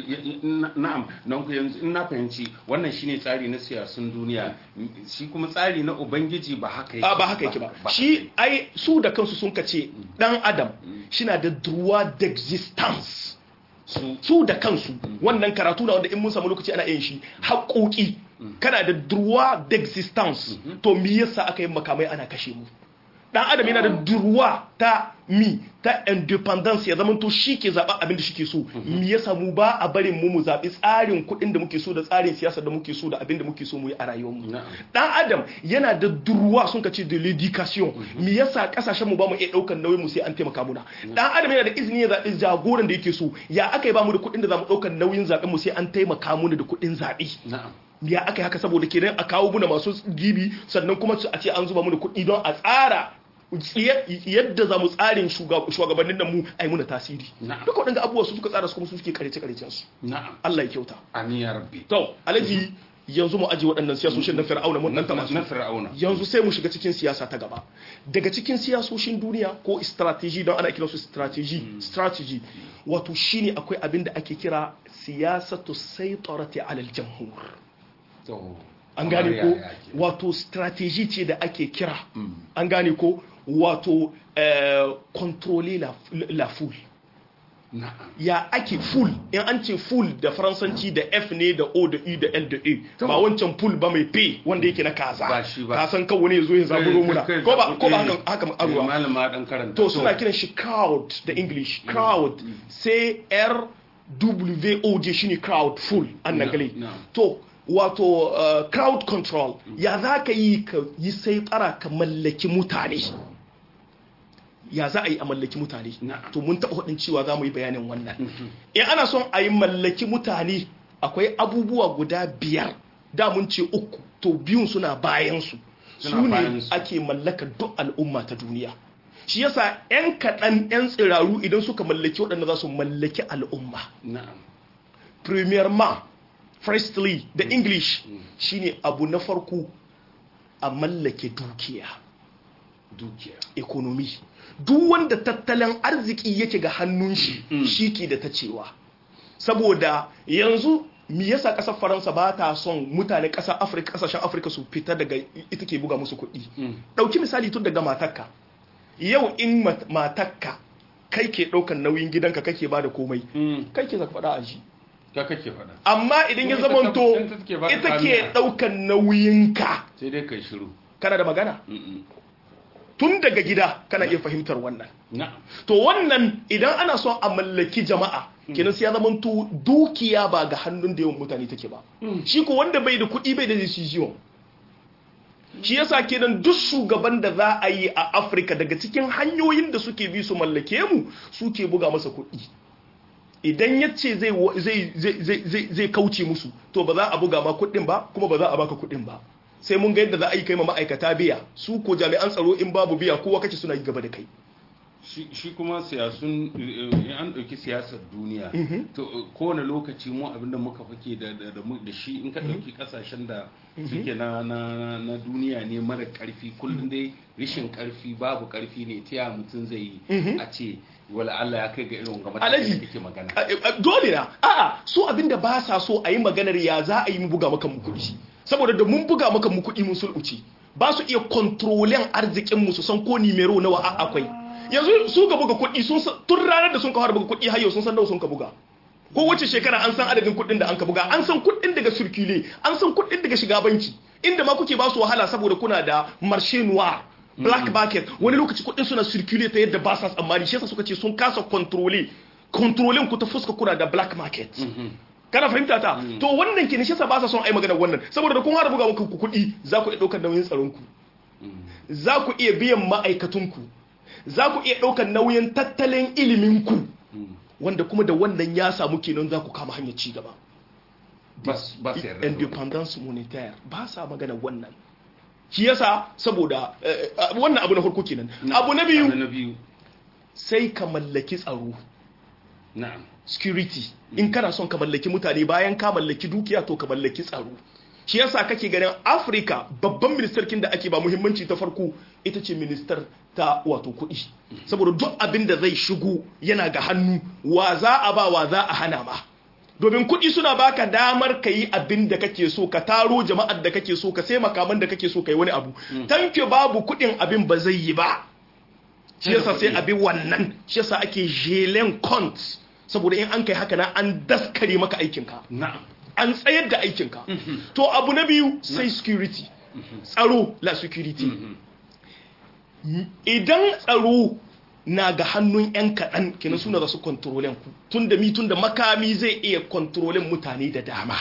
Na- na'am don ku yanzu in na fahimci wannan shine tsari na siyasun duniya shi kuma tsari na ubangiji ba haka yake a ba haka yake ba shi ai su da kansu sun kace dan adam shina da droit d'existence su su da kansu wannan karatu na wanda in mun samu lokaci ana yin shi haƙoƙi kana da droit d'existence to me yasa aka yi makamai ana kashe mu dan adam yana da droit ta mi ta independence ya zama to shi ke zaɓa abin da shi ke so me yasa mu ba a barin mu mu zaɓi tsarin kuɗin da muke so da tsarin siyasa da muke so da abin da muke so mu yi a rayuwar mu Na'am. dan adam yana da droit sun ka ce de l'éducation me yasa kasashen mu ba mu iya ɗaukar nauyin mu sai an taimaka muna dan adam yana da izini ya zaɓi jagoran da yake so ya aka yi ba mu da kuɗin da za mu ɗaukar nauyin zaɓen mu sai an taimaka muna da kuɗin zaɓe na'am ya aka yi haka saboda kenan a kawo muna masu gibi sannan kuma su- a ce an zuba muna kuɗi don a tsara yadda za mu tsarin shuga- shugabannin nan mu a yi muna tasiri Na'am. duka waɗanda abubuwa su suka tsara su kuma su suke karece karecen su na'am Allah ya kyauta amin ya rabbi to alhaji yanzu mu aji waɗannan siyasoshin na fir'auna mun na ɗan taɓa su na fir'auna yanzu sai mu shiga cikin siyasa ta gaba daga cikin siyasoshin duniya ko strategy don ana kiransu strategy strategy wato shine akwai abin da ake kira siyasatu saitarati alal jamhur to an kamar gane ko yaya ke? wato strategy ce da ake kira an gane ko wato eh, contrôler la, la foule na'am ya ake full in an ce full da faransanci da f ne da o da u da l da e To. ba wancan full ba mai p wanda yake na kaza Ba shi ba. ka san kawo ne ya zo ya zaburo muna Kai- kai- ko ba ko ba eh, haka haka eh, arwa malama dan karanta to suna kiran shi crowd da english crowd c r w o d shine crowd full an Na- nagale na. to wato uh, crowd control ya za ka yi ka yi sai tsara ka mallaki mutane ya za a yi a mallaki mutane Na'am. to mun taɓa hudin cewa za mu yi bayanin wannan in ana son a yi mallaki mutane akwai abubuwa guda biyar da mun ce uku to biyun suna bayansu su ne ake mallaka duk al'umma ta duniya shi yasa 'yan kaɗan 'yan tsiraru idan suka mallaki waɗanda za su mallaki al'umma premièrement firstly da english shine abu na farko a mallake dukiya dukiya economy duk wanda tattalin arziki yake ga hannun shi shi ke da ta cewa saboda yanzu mi yasa kasar faransa ba ta son mutane kasar afirka kasashen afirka su fita daga ita ke buga musu kuɗi ɗauki misali tun daga matakka yau in matakka kai ke ɗaukan nauyin gidanka kake ba da komai kai ke zaka faɗa a ji ka kake faɗa amma idan ya zamanto ita ke ɗaukan nauyinka sai dai kai shiru kana da magana tun daga gida kana iya fahimtar wannan to wannan idan ana son a mallaki jama'a kenan sai ya zama to dukiya ba ga hannun da yawan mutane take ba shi ko wanda bai da kuɗi bai da decision shi yasa kenan duk shugaban da za a yi a Afirka daga cikin hanyoyin da suke bi su mallake mu suke buga masa kuɗi idan ya ce zai kauce musu to ba za a buga ma kuɗin ba kuma ba za a baka kuɗin ba sai mun ga yadda za a yi kai ma ma'aikata biya su ko jami'an tsaro in babu biya kowa kace suna yi gaba da kai shi kuma siyasun an ɗauki siyasar duniya to kowane lokaci mu abinda muka fake da shi in ka ɗauki ƙasashen da suke na duniya ne mara ƙarfi kullum dai rishin ƙarfi babu ƙarfi ne ta mutum zai yi a ce wala Allah ya kai ga irin ga matakin da kake magana dole na a'a su abinda ba sa so a yi maganar ya za a yi mu buga maka mu kuɗi saboda da mun buga maka mu kuɗi mun sulɓuci ba su iya kontrolen arzikin mu su san ko nimero nawa a akwai yanzu su ga buga kuɗi sun tun ranar da sun ka fara buga kuɗi har yau sun san nawa sun ka buga ko wace shekara an san adadin kuɗin da an ka buga an san kuɗin daga circule an san kuɗin daga shiga banki inda ma kuke ba su wahala saboda kuna da marché noir black market wani lokaci kuɗin suna circule ta yadda ba sa tsammani shi yasa suka ce sun kasa controle controlin ku ta fuska kuna da black market kana fahimta ta to wannan ke ne shi yasa ba sa son ai magana wannan saboda da kun fara buga muku kuɗi za ku iya ɗaukar nauyin tsaron ku za ku iya biyan ma'aikatunku za ku iya ɗaukar nauyin tattalin iliminku wanda kuma da wannan ya samu kenan za ku kama hanyar cigaba independence monetaire ba sa magana wannan shi yasa saboda wannan abu na farko kenan abu na biyu sai ka mallaki tsaro security in kana son ka mallaki mutane bayan ka mallaki dukiya to ka mallaki tsaro shi yasa kake ganin afirka babban ministarkin da ake ba muhimmanci ta farko ita ce ministar ta wato kuɗi saboda duk abin da zai shigo yana ga hannu wa za a ba wa za a hana ma domin kuɗi suna baka damar ka yi abin da kake so ka taro jama'ar da kake so ka sai makaman da kake so ka yi wani abu tanke babu kuɗin abin ba zai yi ba shi yasa sai abin wannan shi yasa ake jelen cont saboda in an kai haka na an daskare maka aikinka an tsayar da aikinka to abu na biyu sai security tsaro la security idan tsaro na ga hannun 'yan kaɗan kenan suna da su kontrolen ku tun da mi tun da makami zai iya kontrolen mutane da dama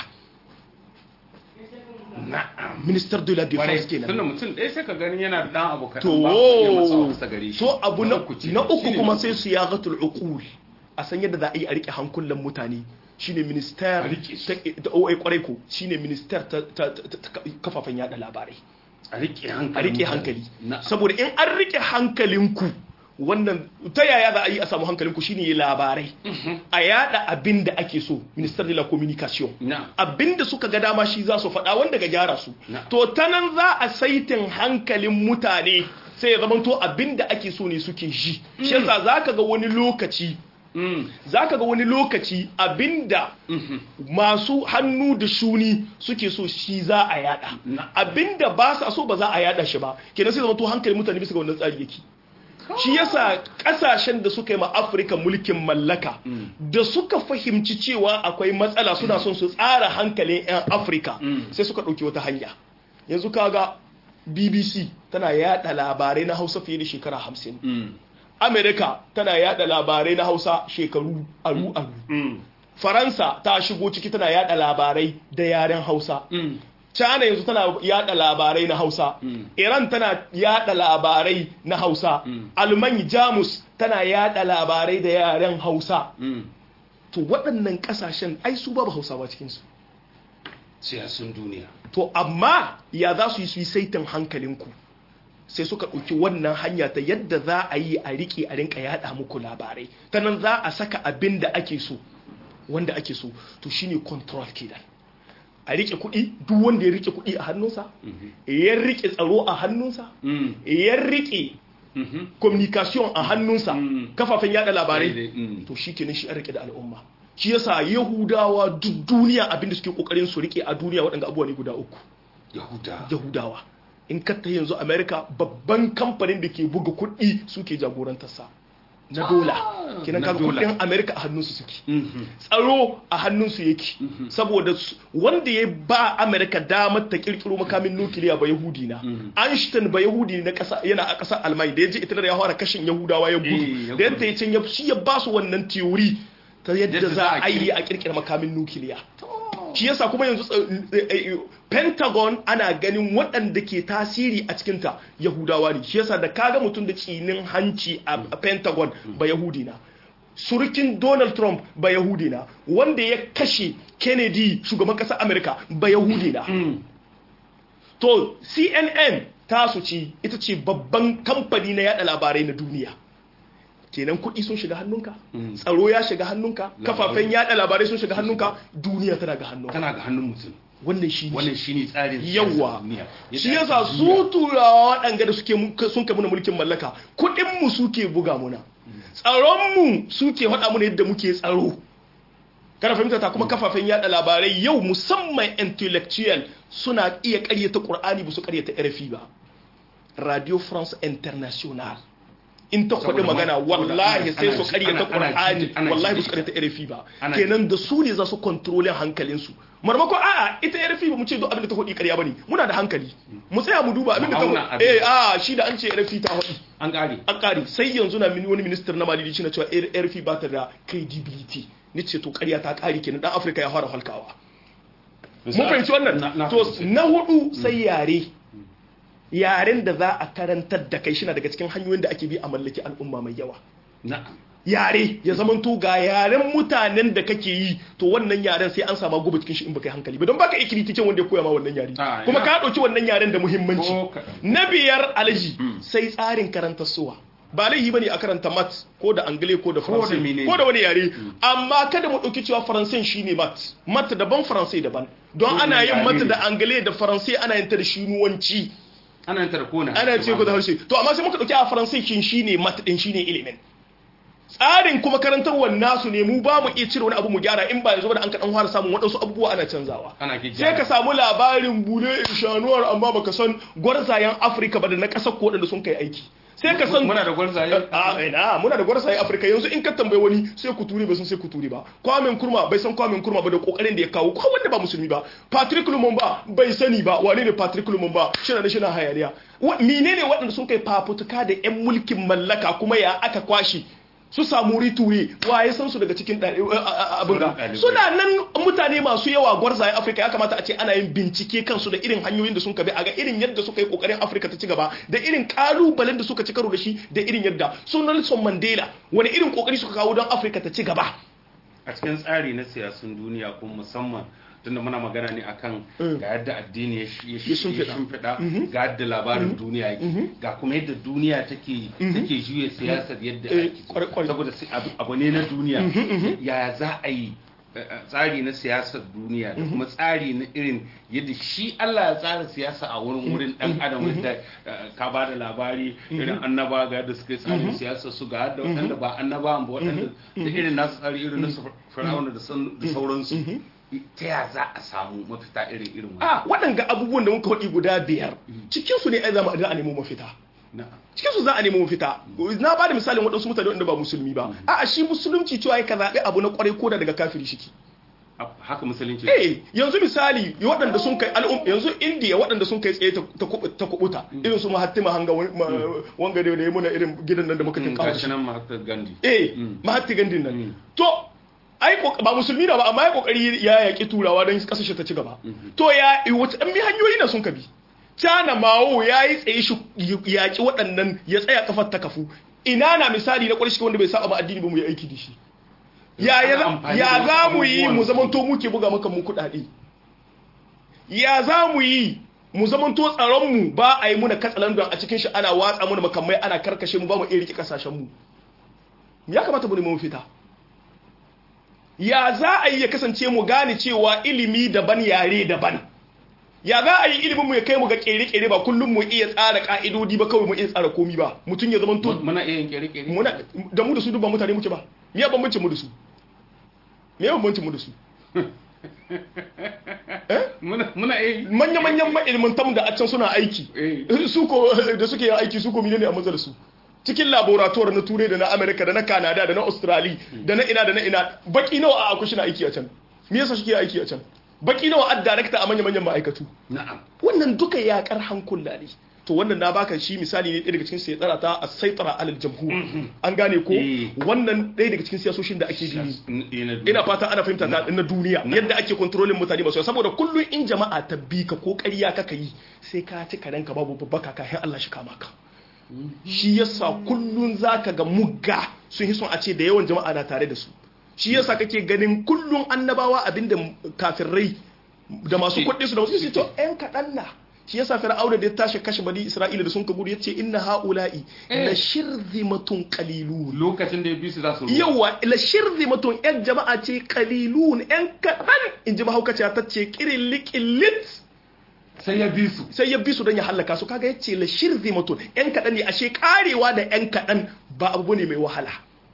minister de la defense kenan tunda mutum ɗaya sai ka gani yana da ɗan abu kaɗan to ba ya matsa masa gare shi to abu na ce. na uku Shine kuma na sai su ya gatul uqul a san yadda za a yi a rike hankulan mutane shine minister A rike su. ta da OA kwarai ko shine minister ta ta- ta- ta kafafen yada labarai a rike hankali a rike mutane. hankali Na- saboda in an rike hankalinku wannan ta yaya za a yi a samu hankalinku shine yi labarai a yada abin da ake so minister de la communication na abin da suka ga dama shi za su faɗa wanda ga gyara su Na. to ta nan za a saitin hankalin mutane sai ya zamanto abin da ake so ne suke ji shi yasa za ka ga wani lokaci Mm. za ka ga wani lokaci abinda masu hannu da shuni suke so shi za a yada Na. abinda ba sa so ba za a yada shi ba kenan sai zama to hankalin mutane bisa ga wannan tsari yake shi yasa kasashen da suka yi ma afirka mulkin mallaka da suka fahimci cewa akwai matsala suna son su tsara hankalin 'yan afirka sai suka ɗauki wata hanya yanzu kaga bbc tana yada labarai na hausa fiye da shekara hamsin Mm. amerika tana yada labarai na hausa shekaru aru aru Mm. faransa ta shigo ciki tana yada labarai da yaren hausa Mm. china yanzu tana yada labarai na hausa iran tana yada labarai na hausa alman jamus tana yada labarai da yaren hausa Mm. to waɗannan ƙasashen ai su babu hausawa cikinsu siyasun duniya to amma ya za su yi su yi saitin hankalinku sai suka ɗauki wannan hanya ta yadda za a yi a riƙe a rinka yaɗa muku labarai ta nan za a saka abin da ake so wanda ake so to shine control kenan a riƙe kuɗi duk wanda ya riƙe kuɗi a hannunsa ya riƙe tsaro a hannunsa ya riƙe communication a hannunsa kafafen yada labarai to shi kenan shi an riƙe da al'umma shi yasa yahudawa duk duniya abinda suke kokarin su riƙe a duniya waɗanda abubuwa ne guda uku yahudawa in katta yanzu america babban kamfanin da ke buga kuɗi suke jagorantarsa na dola kenan kaga kudin america a hannunsu suke tsaro a hannunsu yake saboda wanda ya ba america damar ta kirkiro makamin nukiliya ba yahudi na einstein ba yahudi na kasa yana a kasar almai da ya je ita ya fara kashin yahudawa ya gudu da yadda ya can ya shi ya ba su wannan theory ta yadda za a yi a kirkira makamin nukiliya shi yasa kuma yanzu pentagon ana ganin waɗanda ke tasiri a cikinta yahudawa ne shi yasa da kaga mutum da tsinin hanci a pentagon ba yahudi na surukin donald trump ba yahudi na wanda ya kashe kennedy shugaban ƙasar america ba yahudi na to cnn tasu ce ita ce babban kamfani na yada labarai na duniya kenan kuɗi sun shiga hannunka tsaro ya shiga hannunka kafafen yada labarai sun shiga hannunka duniya tana ga hannunka tana ga hannun mutum wannan shi wannan shine tsarin yawa shi yasa su turawa waɗanga da suke sun kai muna mulkin mallaka kuɗin mu suke buga muna tsaron mu suke faɗa muna yadda muke tsaro kana fahimta ta kuma kafafen yada labarai yau musamman intellectual suna iya ƙaryata Qur'ani ba su ƙaryata RFI ba Radio France International in ta kwaɗi magana wallahi sai su karyata ƙur'ani wallahi ba su karyata rfi ba kenan da su ne za su kontrolin hankalinsu marmako a'a ita rfi ba mu ce duk abin da ta kwaɗi karya ba ne muna da hankali mu tsaya mu duba abin da ta eh a shi da an ce rfi ta kwaɗi an ƙari an ƙari sai yanzu na wani minister na malili shi na cewa rfi ba ta da credibility ni ce to karya ta ƙari kenan dan afirka ya fara halkawa mun fahimci wannan to na hudu sai yare yaren da za a karantar da kai shina daga cikin hanyoyin da ake bi a mallaki al'umma mai yawa yare ya zaman to ga yaren mutanen da kake yi to wannan yaren sai an sama gobe cikin shi in baka yi hankali ba don baka ikiri cikin wanda ya koya ma wannan yare kuma ka dauki wannan yaren da muhimmanci na biyar alaji sai tsarin karantar suwa ba laihi bane a karanta mat ko da angle ko da faransai ko da wani yare amma kada mu dauki cewa faransai shine mat mat daban faransai daban don ana yin mat da angle da faransai ana yin ta da shinuwanci ana yin tarkona ana ce ko da harshe to amma sai muka dauki a faransai kin shine mat din shine ilimin tsarin kuma karantarwar nasu ne mu ba mu iya cire wani abu mu gyara in ba yanzu da an kaɗan fara samun waɗansu abubuwa ana canzawa sai ka samu labarin bule inshanuwar amma baka san gwarzayen afirka ba da na ƙasar ko waɗanda sun kai aiki sai ka san muna da gwarzaye a ina muna da gwarzaye afirka yanzu in ka tambaye wani sai ku turi bai san sai ku turi ba kwamin kurma bai san kwamin kurma ba da kokarin da ya kawo ko wanda ba musulmi ba patrick lumumba bai sani ba wane ne patrick lumumba shina da shina hayaniya menene waɗanda sun kai fafutuka da yan mulkin mallaka kuma ya aka kwashi su samu rituri waye san su daga cikin abin ga suna nan mutane masu yawa gwarzayen afirka ya kamata a ce ana yin bincike kansu da irin hanyoyin da sun bi a ga irin yadda suka yi kokarin afirka ta ci gaba da irin kalubalen da suka ci karo da shi da irin yadda su nelson mandela wani irin kokari suka kawo don afirka ta ci gaba a cikin tsari na siyasun duniya kuma musamman tunda muna magana ne akan ga yadda addini ya shimfiɗa ga yadda labarin duniya yake ga kuma yadda duniya take take juya siyasar yadda ake saboda abu ne na duniya yaya za a yi tsari na siyasar duniya da kuma tsari na irin yadda shi Allah ya tsara siyasa a wurin wurin dan adam yadda ka ba da labari irin annaba ga yadda suka yi tsarin siyasar su ga yadda waɗanda ba annaba ba waɗanda da irin nasu tsari irin nasu fir'auna da sauransu ta ya za a samu mafita irin irin wani a waɗanga abubuwan da muka waɗi guda biyar cikinsu ne ai zama a nemo mafita cikinsu za a nemo mafita na ba da misalin waɗansu mutane wanda ba musulmi ba a shi musulunci cewa ya ka zaɓi abu na ƙwarai ko da daga kafiri shiki haka musulunci eh yanzu misali waɗanda sun kai al'um yanzu indiya waɗanda sun kai tsaye ta kubuta irin su mahattima hanga wanga da ya muna irin gidan nan da muka kin kawo shi nan mahatma gandhi eh mahatma gandhi nan to ai ba musulmi na ba amma ya kokari ya yaki turawa don kasashe ta ci gaba to ya wata ɗan bi hanyoyi na sun kabi cana mawo ya yi tsaye shi yaki waɗannan ya tsaya kafar ta kafu ina na misali na ƙwarshi wanda bai saba ba addini ba mu yi aiki da shi ya ya amfani ya da za wasu mu yi abubuwan mu su. zamanto muke buga maka mu kuɗaɗe ya za mu yi mu zamanto tsaron mu ba a yi muna katsalandan a cikin shi ana watsa muna makamai ana karkashe mu ba mu iya rike kasashen mu ya kamata mu nemi mafita ya za a yi ya kasance mu gane cewa ilimi daban yare daban ya za a yi ilimin mu ya kai mu ga kere-kere ba kullum mu iya tsara ka'idodi ba kawai mu iya tsara komi ba mutum ya zama to muna iya yin kere-kere muna da mu da su duk ba mutane muke ba me ya bambancin mu da su me ya bambancin mu da su muna muna iya yin manya-manyan ma'ilmantan da a can suna aiki Eh. su ko da suke yin aiki su ko ne a manzar su cikin laboratoire na turai da na amerika da na canada da na australia da na ina da na ina baki nawa a akushi na aiki a can me yasa suke aiki a can baki nawa a darakta a manya-manyan ma'aikatu na'am wannan duka yakar hankula ne to wannan na baka shi misali ne ɗaya daga cikin sai tsara ta a saitara alal jamhur an gane ko Eh. wannan ɗaya daga cikin siyasoshin da ake bi ina ina fata ana fahimta ta na duniya yadda ake kontrolin mutane masu yawa. saboda kullum in jama'a ta bi ka ko ƙarya kaka yi sai ka ci karen ka babu babbaka kafin Allah shi kama ka shi yasa kullum zaka ga mugga sun yi son a ce da yawan jama'a na tare da su shi yasa kake ganin kullum annabawa abinda kafirai da masu kuɗi su da wasu su to ƴan kaɗan na shi yasa fir'auna da ya tashi kashe bani isra'ila da sun ka gudu yace inna haula'i la shirzimatun qalilun lokacin da ya bi su za su ruwa. yawa la shirzimatun yan jama'a ce qalilun yan kaɗan in ji mahaukaciya ta ce kirin likilit sai ya bi su sai ya bi su don ya hallaka su kaga yace la shirzimatun yan kaɗan ne ashe karewa da yan kaɗan ba abu ne mai wahala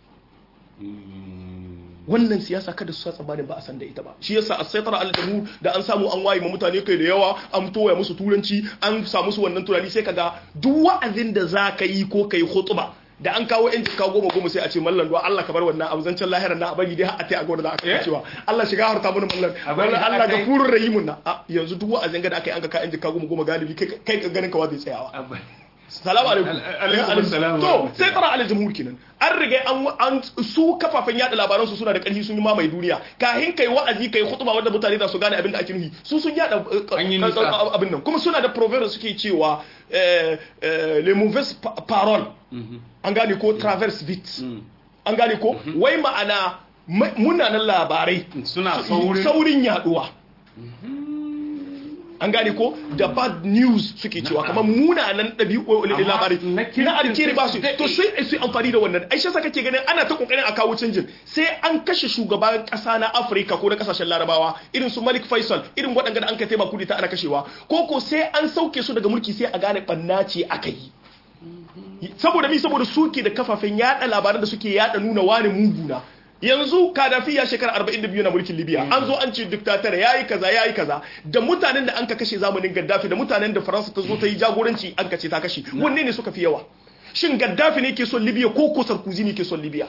wannan siyasa kada su sa tsammanin ba a san da ita ba shi yasa a saitara al-jamhur da an samu an waye ma mutane kai da yawa an toya musu turanci an samu su wannan tunani sai kaga duk wa'azin da za ka yi ko kai khutba da an kawo yan jika goma goma sai a ce mallan duwa Allah ka bar wannan abu zancen lahirar na bari dai har a tai a gona da aka cewa Allah shiga harta mana mallan A bari wannan har Allah a kai. gafurur rahimun na A, yanzu duk wa'azin ga da aka yi an ka ka yan jika goma goma galibi kai kai ka ganin ka wa zai tsayawa Abba. salamu alaikum Al- alaikum assalam. to sai tsara alal jamhur kenan an riga an an su kafafen yada labaran su suna da karfi sun yi mamaye duniya kahin kai wa'azi kai khutba wanda mutane za su gane abin da ake nufi su sun yada eh, An yi ka- nisa. ka- abin nan kuma suna da proverb suke cewa eh, eh, les mauvaises pa- paroles an gane ko traverse vite an gane ko wai ma'ana ma- munanan labarai suna saurin saurin yaduwa an gane ko da bad news suke cewa kamar munanan ɗabi'u Amma labarai na kirkin na alkeri ba su sai su to sai su yi amfani da wannan aisha sa kake ganin ana ta kokarin a kawo canjin sai an kashe shugaban kasa na afirka ko na kasashen larabawa irin su malik faisal irin waɗanda da an kai taimaka kudi ta ana kashewa ko ko sai an sauke su daga mulki sai a gane ɓanna ce aka yi saboda mi saboda suke da kafafen yada labaran da suke yada nuna wani muguna yanzu kadafi ya shekara 42 na mulkin libya an zo an ce diktatar yayi kaza yayi kaza da mutanen da an ka kashe zamanin gaddafi da mutanen da faransa ta zo ta yi jagoranci an ka ce ta kashe wanne ne suka fi yawa shin gaddafi ne ke son libya ko ko sarkozy ne ke son libya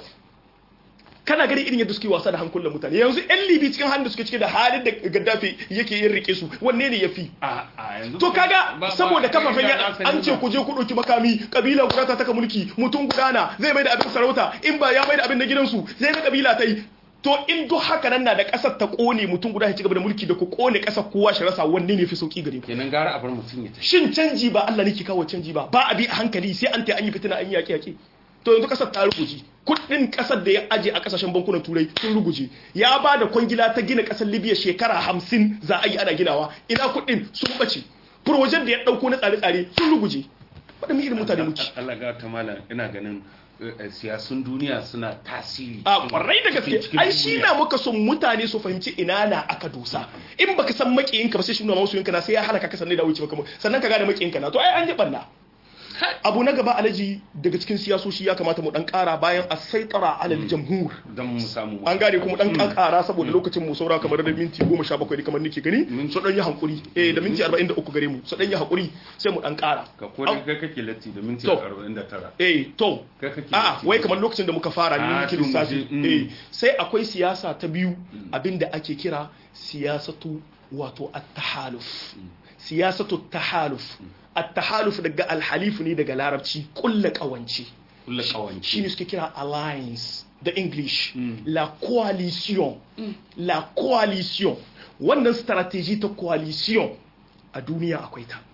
kana gani irin yadda suke wasa da hankulan mutane yanzu yan libi cikin hannun da suke cike da halin da gaddafi yake yin rike su wanne ne ya fi a a yanzu to kaga ba- ba- saboda kafafen ba- yada ba- an ce ku je ku ɗauki makami kabila guda ta taka mulki mutum gudana zai mai da abin sarauta in ba ya mai da abin na gidansu zai na kabila ta yi to in duk haka nan na da ƙasar ta ƙone mutum guda ya ci gaba da mulki da ku ƙone ƙasar kowa shi rasa wanne ne fi sauki gare ku kenan gara a bar mutum ya tafi shin canji ba Allah ne ke kawo canji ba ba a bi a hankali sai an ta an yi fitina an yi yaƙi yaƙi to yanzu ƙasar ta ruguje kuɗin ƙasar da ya aje a ƙasashen bankunan turai sun ruguje ya ba da kwangila ta gina ƙasar libya shekara hamsin za a yi ana ginawa ina kuɗin sun ɓace projen da ya ɗauko na tsare-tsare sun ruguje waɗannan irin mutane muke Allah ga ta malam ina ganin eh, siyasun duniya suna tasiri a kwarai da gaske cikin ai shi duniya. na muka son mutane su fahimci ina na aka dosa in baka san makiyinka ba sai shi nuna masu na sai ya hana ka sanne da wuce maka sannan ka gane makiyinka na to ai an ji banna abu na gaba alaji daga cikin siyasoshi ya kamata mu dan kara bayan a saitara alal jamhur don mu samu an gane kuma dan kara saboda lokacin mu saura kamar da minti 17 kamar nake gani so dan yi hankuri eh da minti 43 gare mu so dan yi hakuri sai mu dan kara ka kodin kai kake latti da minti To. 49 eh to kai kake a'a latti. wai kamar lokacin da muka fara ne Ah, muke to mu lissafi je, mm. eh sai akwai siyasa ta biyu abinda ake kira siyasatu wato at-tahaluf siyasatu at-tahaluf at-tahaluf daga al-halif ne daga larabci kullu kawanci kulla kawanci shine suke kira alliance da english la coalition la coalition wannan strategy ta coalition a duniya akwai ta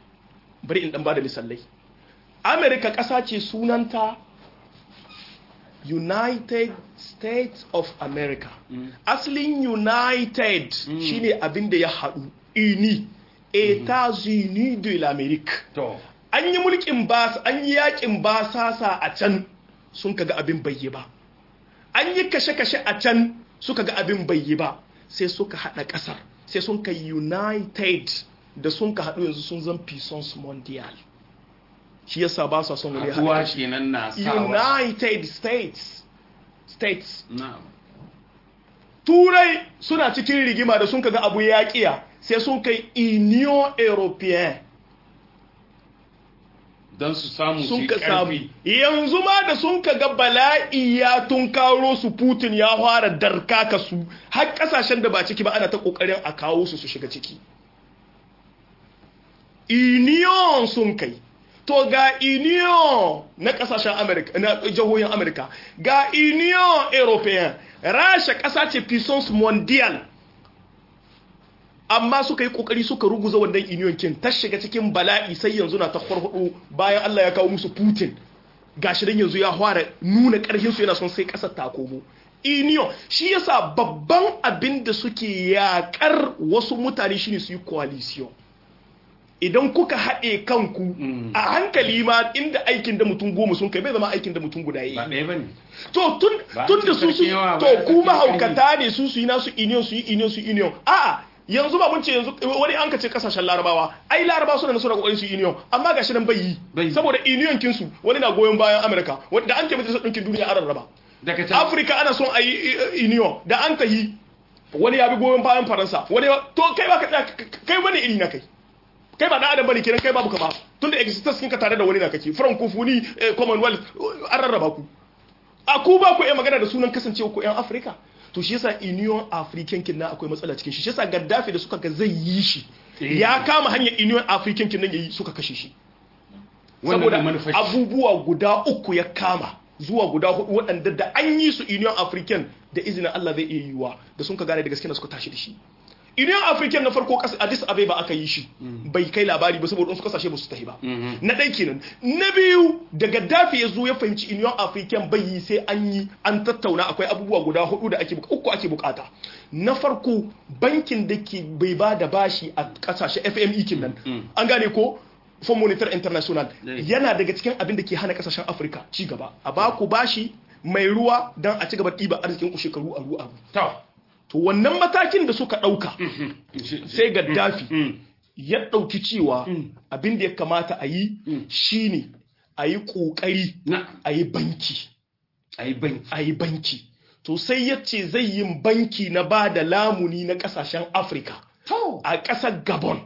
bari in dan bada misalai america ƙasa ce sunanta united states of america asalin united shine abin da ya haɗu ini etats-unis de l'amérique to an yi mulkin basa an yi yakin basasa a can sun kaga abin bayyi ba an yi kashe-kashe a can suka ga abin bayyi ba sai suka haɗa ƙasar sai sun ka united da sun ka haɗu yanzu sun zan puissance mondial shi yasa ba su son wani haɗuwa haɗa kenan na sawa united states states na'am turai suna cikin rigima da sun kaga abu ya kiya sai sun kai union european don su samu su sun yi ka samu ƙarfi yanzu ma da sun ka ga bala'i ya tun karo su putin ya fara darkaka su har kasashen da ba ciki ba ana ta kokarin a kawo su su shiga ciki union sun kai to ga union na kasashen america na jihohin america ga union european rasha kasa ce puissance mondial amma suka yi kokari suka ruguza wannan union kin ta shiga cikin bala'i sai yanzu na ta farfado bayan Allah ya kawo musu Putin gashi dan yanzu ya fara nuna karfin su yana son sai kasar ta komo union shi yasa babban abin da suke yakar wasu mutane shine su yi coalition idan kuka haɗe kanku a hankali ma inda aikin da mutum goma sun kai bai zama aikin da mutum guda ba yi ɗaya ba ne to tun Ba tun an da ce su su sarki yawa ba, to sarki kuma ƙarfi. haukata ne su su yi nasu union su yi union su yi union a'a yanzu ba mun ce yanzu wani an ka ce kasashen larabawa ai larabawa suna da suna kokarin su yi union amma gashi nan bai yi Bai yi. saboda union kin su wani na goyon bayan america wanda an ce majalisar ɗinkin duniya an rarraba daga can afirka ana son a yi eh, union da an tahi wani ya bi goyon bayan faransa wani ya- to kai ba ka tsaya k- k- kai wani iri na kai kai ba da adam bane kenan kai babu ka ba tunda existence kinka tare da wani na kake francophonie eh, commonwealth eh, an rarraba ku a ku ba ku iya magana da sunan kasancewa ku yan afirka to shi yasa union african kin na akwai matsala cikin shi shi yasa gaddafi da suka ga zai yi shi Eh. ya kama hanyar union african kin nan yayi suka kashe shi wannan da saboda manufar shi. abubuwa guda uku ya kama zuwa guda hudu waɗanda da an yi su union african da izinin Allah zai iya yiwuwa da sun ka gane da gaske na suka tashi da shi union african na farko ƙasa addis abeba aka yi shi bai kai labari ba saboda wasu kasashe ba su tahi ba na ɗai kenan na biyu da gaddafi ya zo ya fahimci union african bai yi sai an yi an tattauna akwai abubuwa guda hudu da ake buka- uku ake bukata na farko bankin da ke bai ba da bashi a kasashe fme kin nan an gane ko Fund Monetaire International Yeah. yana daga cikin abin da ke hana kasashen Afirka ci gaba a ba ku bashi mai ruwa don a ci gaba ɗiba arzikin ku shekaru aru aru to to wannan matakin da suka ɗauka sai Gaddafi Mm. ya ɗauki cewa abin da ya kamata a yi shine a yi ƙoƙari na a yi banki a yi banki a yi banki to sai ya ce zai yi banki na ba da lamuni na ƙasashen Afirka to a ƙasar Gabon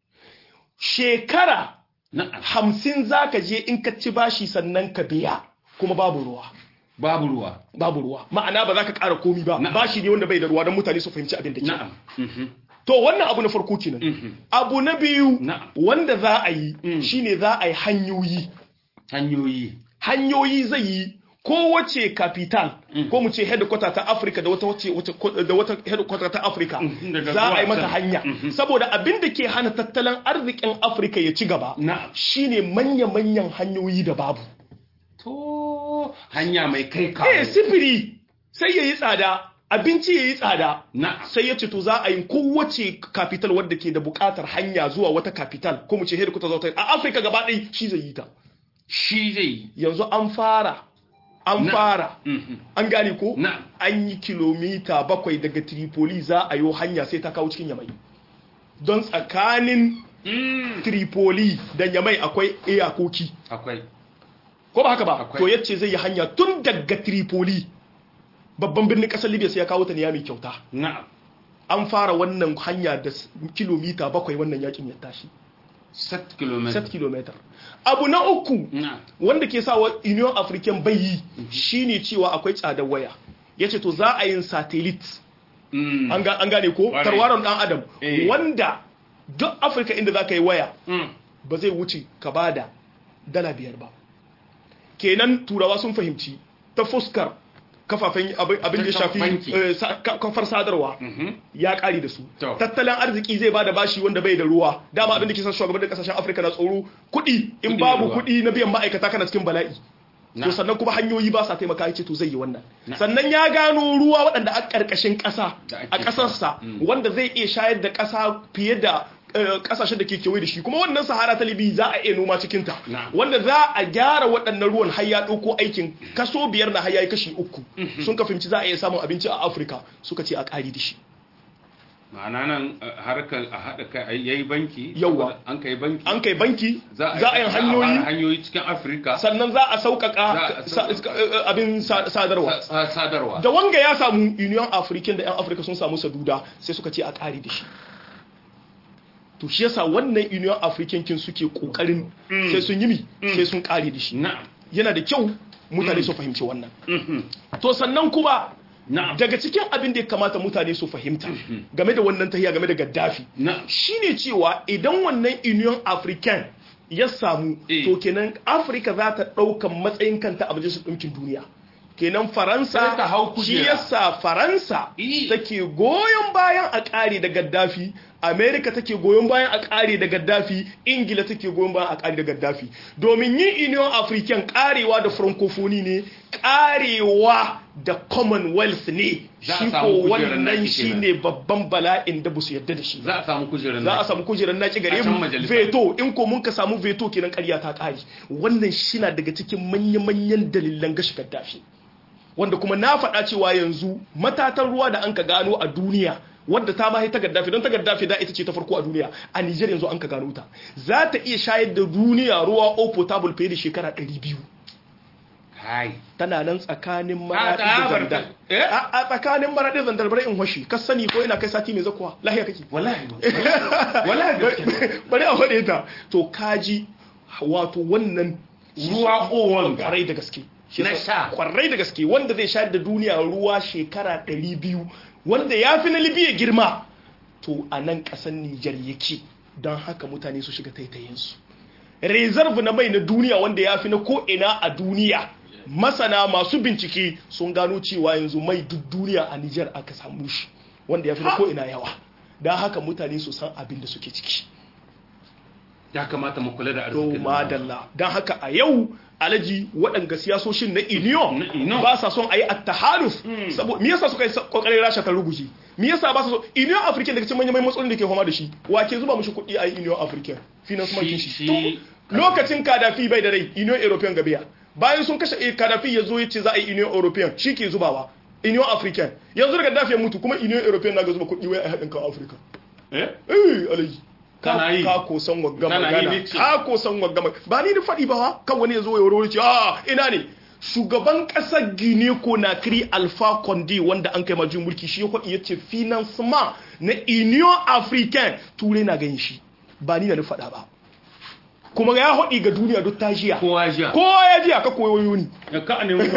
shekara na hamsin za ka je in ka ci bashi sannan ka biya kuma babu ruwa babu ruwa babu ruwa ma'ana ba za ka ƙara komi ba Na'am. bashi ne wanda bai da ruwa don mutane su fahimci abin da ke na'am Mhm. to wannan abu na farko kenan abu na biyu Na'am. wanda za a yi shine za a yi hanyoyi hanyoyi hanyoyi zai yi kowace capital ko mu ce headquarter ta Africa da wata wace wace- da wata headquarter ta Africa daga za a yi zuwa mata can. hanya saboda abin da ke hana tattalin arzikin Africa ya ci gaba Na'am. shine manya-manyan hanyoyi da babu to hanya mai kai kawo eh sifiri sai yayi tsada abinci yayi tsada na'am sai ya ce to za a yi kowace capital wadda ke da bukatar hanya zuwa wata capital ko mu ce headquarter zuwa wata a Africa gaba ɗaya shi zai yi ta shi zai yi yanzu an fara an Na- fara Mhm. an gane ko Na'am. an yi kilomita bakwai daga Tripoli za a yi hanya sai ta kawo cikin Yamai don tsakanin Mm. Tripoli da Yamai akwai iyakoki akwai ko ba haka ba Akwai. to yace zai yi hanya tun daga Tripoli babban birnin kasar Libya sai ya kawo ta Niamey kyauta na'am an fara wannan hanya da s- kilomita bakwai wannan yakin ya tashi set kilometer 7 km abu na uku na'am wanda ke sa wa union african bai yi shine cewa akwai tsadar waya yace to za a yin satellite Mm. an ga- an gane ko Ƙwarai. tarwaron dan adam Eh. wanda duk afirka inda za ka yi waya Mm. ba zai wuce ka ba da dala biyar ba kenan turawa sun fahimci ta fuskar kafafen abin abin da ya shafi Banki. eh, sa- ka- kafar sadarwa Mhm. ya kare da su To. tattalin arziki zai bada bashi wanda bai da ruwa dama abin da ke san shugaban da kasashen afirka na tsoro kuɗi in Kuɗi da babu ruwa. kuɗi na biyan ma'aikata kana cikin bala'i to sannan kuma hanyoyi ba sa taimaka yace to zai yi wannan sannan ya gano ruwa waɗanda a ƙarƙashin ƙasa a ƙasarsa wanda zai iya shayar da ƙasa fiye da kasashen da ke kewaye da shi kuma wannan sahara ta libi za a iya noma cikin ta wanda za a gyara waɗannan ruwan har ya ɗauko aikin kaso biyar na har ya yi kashi uku sun ka fahimci za a iya samun abinci a afirka suka ce a ƙari da shi ma'ana nan harkar a haɗa kai ya yi banki yawa an kai banki an kai banki za a yi hanyoyi hanyoyi cikin afirka sannan za a sauƙaƙa abin sadarwa sadarwa da wanga ya samu union african da 'yan afirka sun samu saduda sai suka ce a ƙari da shi to shi yasa wannan union african kin suke kokarin sai sun yi mi sai sun kare da shi yana da kyau mutane su fahimci wannan to sannan kuma daga cikin abin da ya kamata mutane su fahimta game da wannan tahiya game da gaddafi shine cewa idan wannan union african ya samu to kenan afirka za ta ɗaukan matsayin kanta a majalisar ɗinkin duniya kenan faransa shi yasa faransa take goyon bayan a ƙare da gaddafi amerika take goyon bayan a ƙare da gaddafi ingila take goyon bayan a ƙare da gaddafi domin yin union african ƙarewa da francophonie ne ƙarewa da commonwealth ne shi ko wannan shi ne babban bala'in da busu yadda da shi za a samu kujerar za a samu kujerar naki gare mu veto in ko mun ka samu veto kenan ƙarya ta ƙare wannan shi na daga cikin manya-manyan dalilan gashi gaddafi wanda kuma na faɗa cewa yanzu matatan ruwa da an ka gano a duniya wadda ta mahi ta gaddafi don ta gaddafi da ita ce ta farko a duniya a Nijar yanzu an ka gano ta za ta iya shayar da duniya ruwa o potable fiye da shekara 200 tana nan tsakanin maraɗi da zandar a tsakanin maraɗi da zandar bari in hoshi ka sani ko ina kai sati mai zakuwa lahiya kake wallahi wallahi bari a faɗe ta to kaji wato wannan ruwa owan kwarai da gaske na sha kwarai da gaske wanda zai shayar da duniya ruwa shekara 200 wanda ya fi na libya girma to a nan ƙasar nijar yake don haka mutane su shiga taitayinsu reserve na mai na duniya wanda ya fi na ko'ina a duniya masana masu bincike sun gano cewa yanzu mai duk duniya a nijar aka samu shi wanda ya fi na ko'ina yawa don haka mutane su san abin da suke ciki ya kamata mu kula da to arzikin madalla don haka a yau alaji waɗanga siyasoshin na union ba sa son a yi attaharuf saboda me yasa suka yi kokarin rasha ta ruguje me yasa ba sa so union african daga cikin manyan matsalolin da ke fama da shi wa ke zuba mushi kuɗi a yi union african finance market shi lokacin kadafi bai da rai union european gabiya bayan sun kashe kadafi ya zo ya ce za a yi union european shi ke zubawa union african yanzu daga dafi ya mutu kuma union european na ga zuba kuɗi wai a haɗin kan africa eh eh alaji kana yi ka ko san wagga Kana yi magana ne ce. ka ko san wagga magana ba ni da faɗi ba ha kan wani ya zo ya wuri ce a ina ne shugaban ƙasar Guinea Conakry Alpha Condé wanda an kai majin mulki shi ya faɗi ya ce financement na Union Africaine turai na ganin shi ba ni da na faɗa ba kuma ya faɗi ga duniya duk ta jiya kowa jiya kowa ya jiya ka koyo ni ya ka ne mu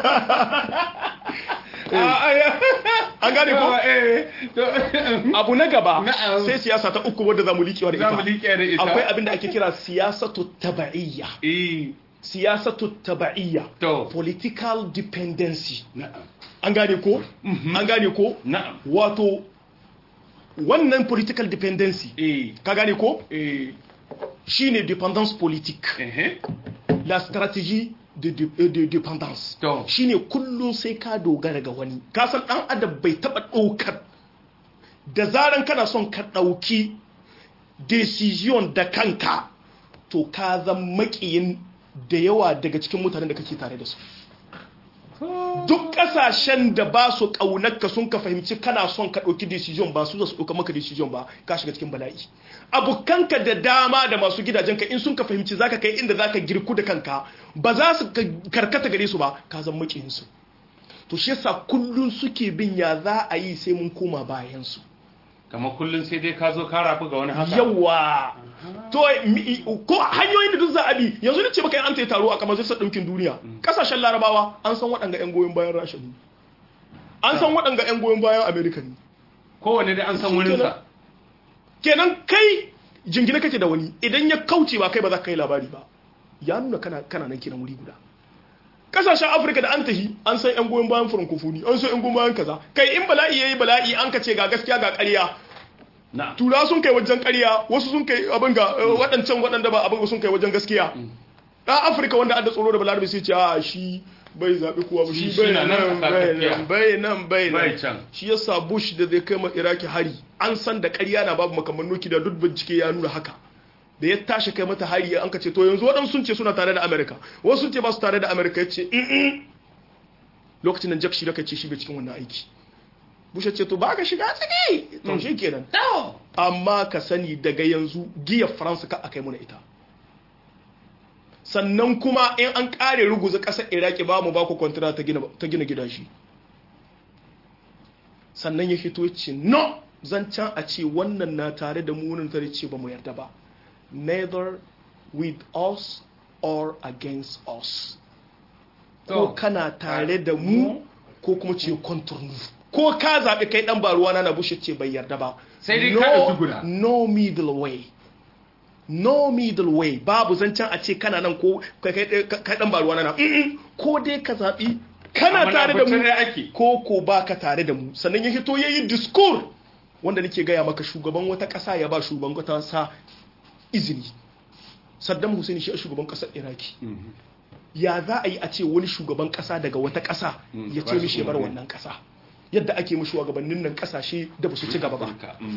an gane ko eh to abu na gaba Na'am. sai siyasa ta uku wadda za mu liƙewa da za mu ita liƙe da ita akwai abin da ake kira siyasatu taba'iyya eh siyasatu taba'iyya to political dependency na'am an gane ko an gane ko na'am wato wannan political dependency eh ka gane ko eh shine dependence politique eh la stratégie de, de, euh, de dépendance to shine kullum sai ka dogara ga wani ka san dan adam bai taba daukar da zaran kana son ka dauki decision da kanka to ka zan makiyin da yawa daga cikin mutanen da kake tare da su duk kasashen da ba su kaunarka sun ka fahimci kana son ka dauki decision ba su za su dauka maka decision ba ka shiga cikin bala'i abokanka da dama da masu gidajenka in sun ka fahimci zaka kai inda zaka girku da kanka ba za su ka- karkata gare su ba ka zan makiyin su to shi yasa kullun suke bin ya za a yi sai mun koma bayan su kamar kullun sai dai ka zo ka rafu ga wani haka yawa to mi- ko hanyoyin da duk za a bi yanzu ne ce maka an ta taro a kamar zai ɗinkin duniya kasashen larabawa an san waɗanga 'yan goyon bayan rasha ne an san waɗanga 'yan goyon bayan amerika ne kowanne dai an san wurinsa kenan kai jingina kake da wani idan ya kauce ba kai ba za ka yi labari ba ya nuna kana kana nan kenan wuri guda kasashen afirka da an tahi an san yan goyon bayan francophonie an san yan goyon bayan kaza kai in bala'i yayi bala'i an ka ce ga gaskiya ga ƙarya na'am tura sun kai wajen ƙarya wasu sun kai abin ga eh, waɗancan waɗanda ba abin ga sun kai wajen gaskiya dan afirka wanda adda tsoro da balarabe sai ce a shi bai zaɓi kuwa ba shi bai nan bai nan bai nan bai nan shi yasa bush da zai kai ma iraki hari an san da ƙarya na babu makamman nuki da duk bincike ya nuna haka da ya tashi kai mata hari an ka ce to yanzu waɗansu sun ce suna tare da amerika wasu sun ce ba su tare da amerika ya ce lokacin nan jack shi da ce shi bai cikin wannan aiki bush ya ce to ba ka shiga ciki to shi kenan amma ka sani daga yanzu giya faransa ka akai muna ita sannan kuma in an kare ruguza ƙasar iraki ba mu ba ku kwantara ta gina gida shi sannan ya fito ya ce no zancen a ce wannan na tare da munin tare ce ba mu yarda ba neither with us or against us ko kana tare da mu ko kuma ce konturnu ko ka zaɓi kai ɗan baruwa na bushe ce bai yarda ba sai dai ka da guda no middle way no middle way babu zancen a ce kana nan ko kai dan baruwa na ko dai ka zaɓi kana tare da mu ko ko ba ka tare da mu sannan ya hito yayi discourse wanda nake gaya maka shugaban wata ƙasa ya ba shugaban wata sa izini Saddam Hussein shi shugaban ƙasar Iraki ya za a yi a ce wani shugaban ƙasa daga wata ƙasa ya ce mishi bar wannan ƙasa yadda ake mu shugabannin nan ƙasashe da ba su ci gaba ba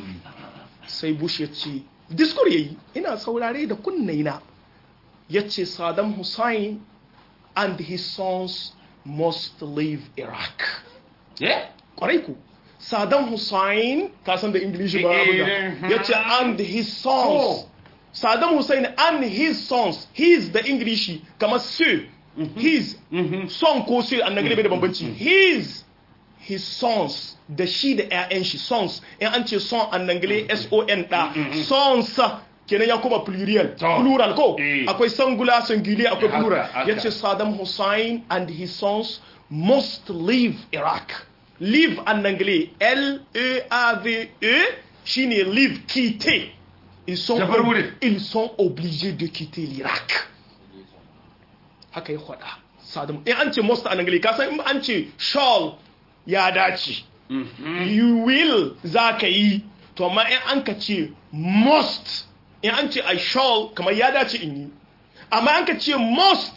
sai Bush ya ce diskur yayi ina saurare da kunnaina ya ce Saddam Hussein and his sons must leave Iraq. Kwarai ku. Saddam Hussein, ka san da Ingilishi ba abu ya ce and his sons. Saddam Hussein and his sons, his da Ingilishi kamar su, his, son ko su an nagare bai da bambanci. His, his sons, da shi da 'ya'yan shi sons, in an ce son an nagare S-O-N da, sons kenan ya kuma plurial plural ko akwai singular singulier akwai plural yace Saddam Hussein and his sons must leave Iraq leave en anglais L E A V E shine leave quitter ils sont ils sont obligés de quitter l'Irak haka ya faɗa Saddam in an ce must en anglais ka san in an ce shall ya dace you will za ka yi to amma in an ka ce must in an ce I shall kamar ya dace in yi amma an ka ce must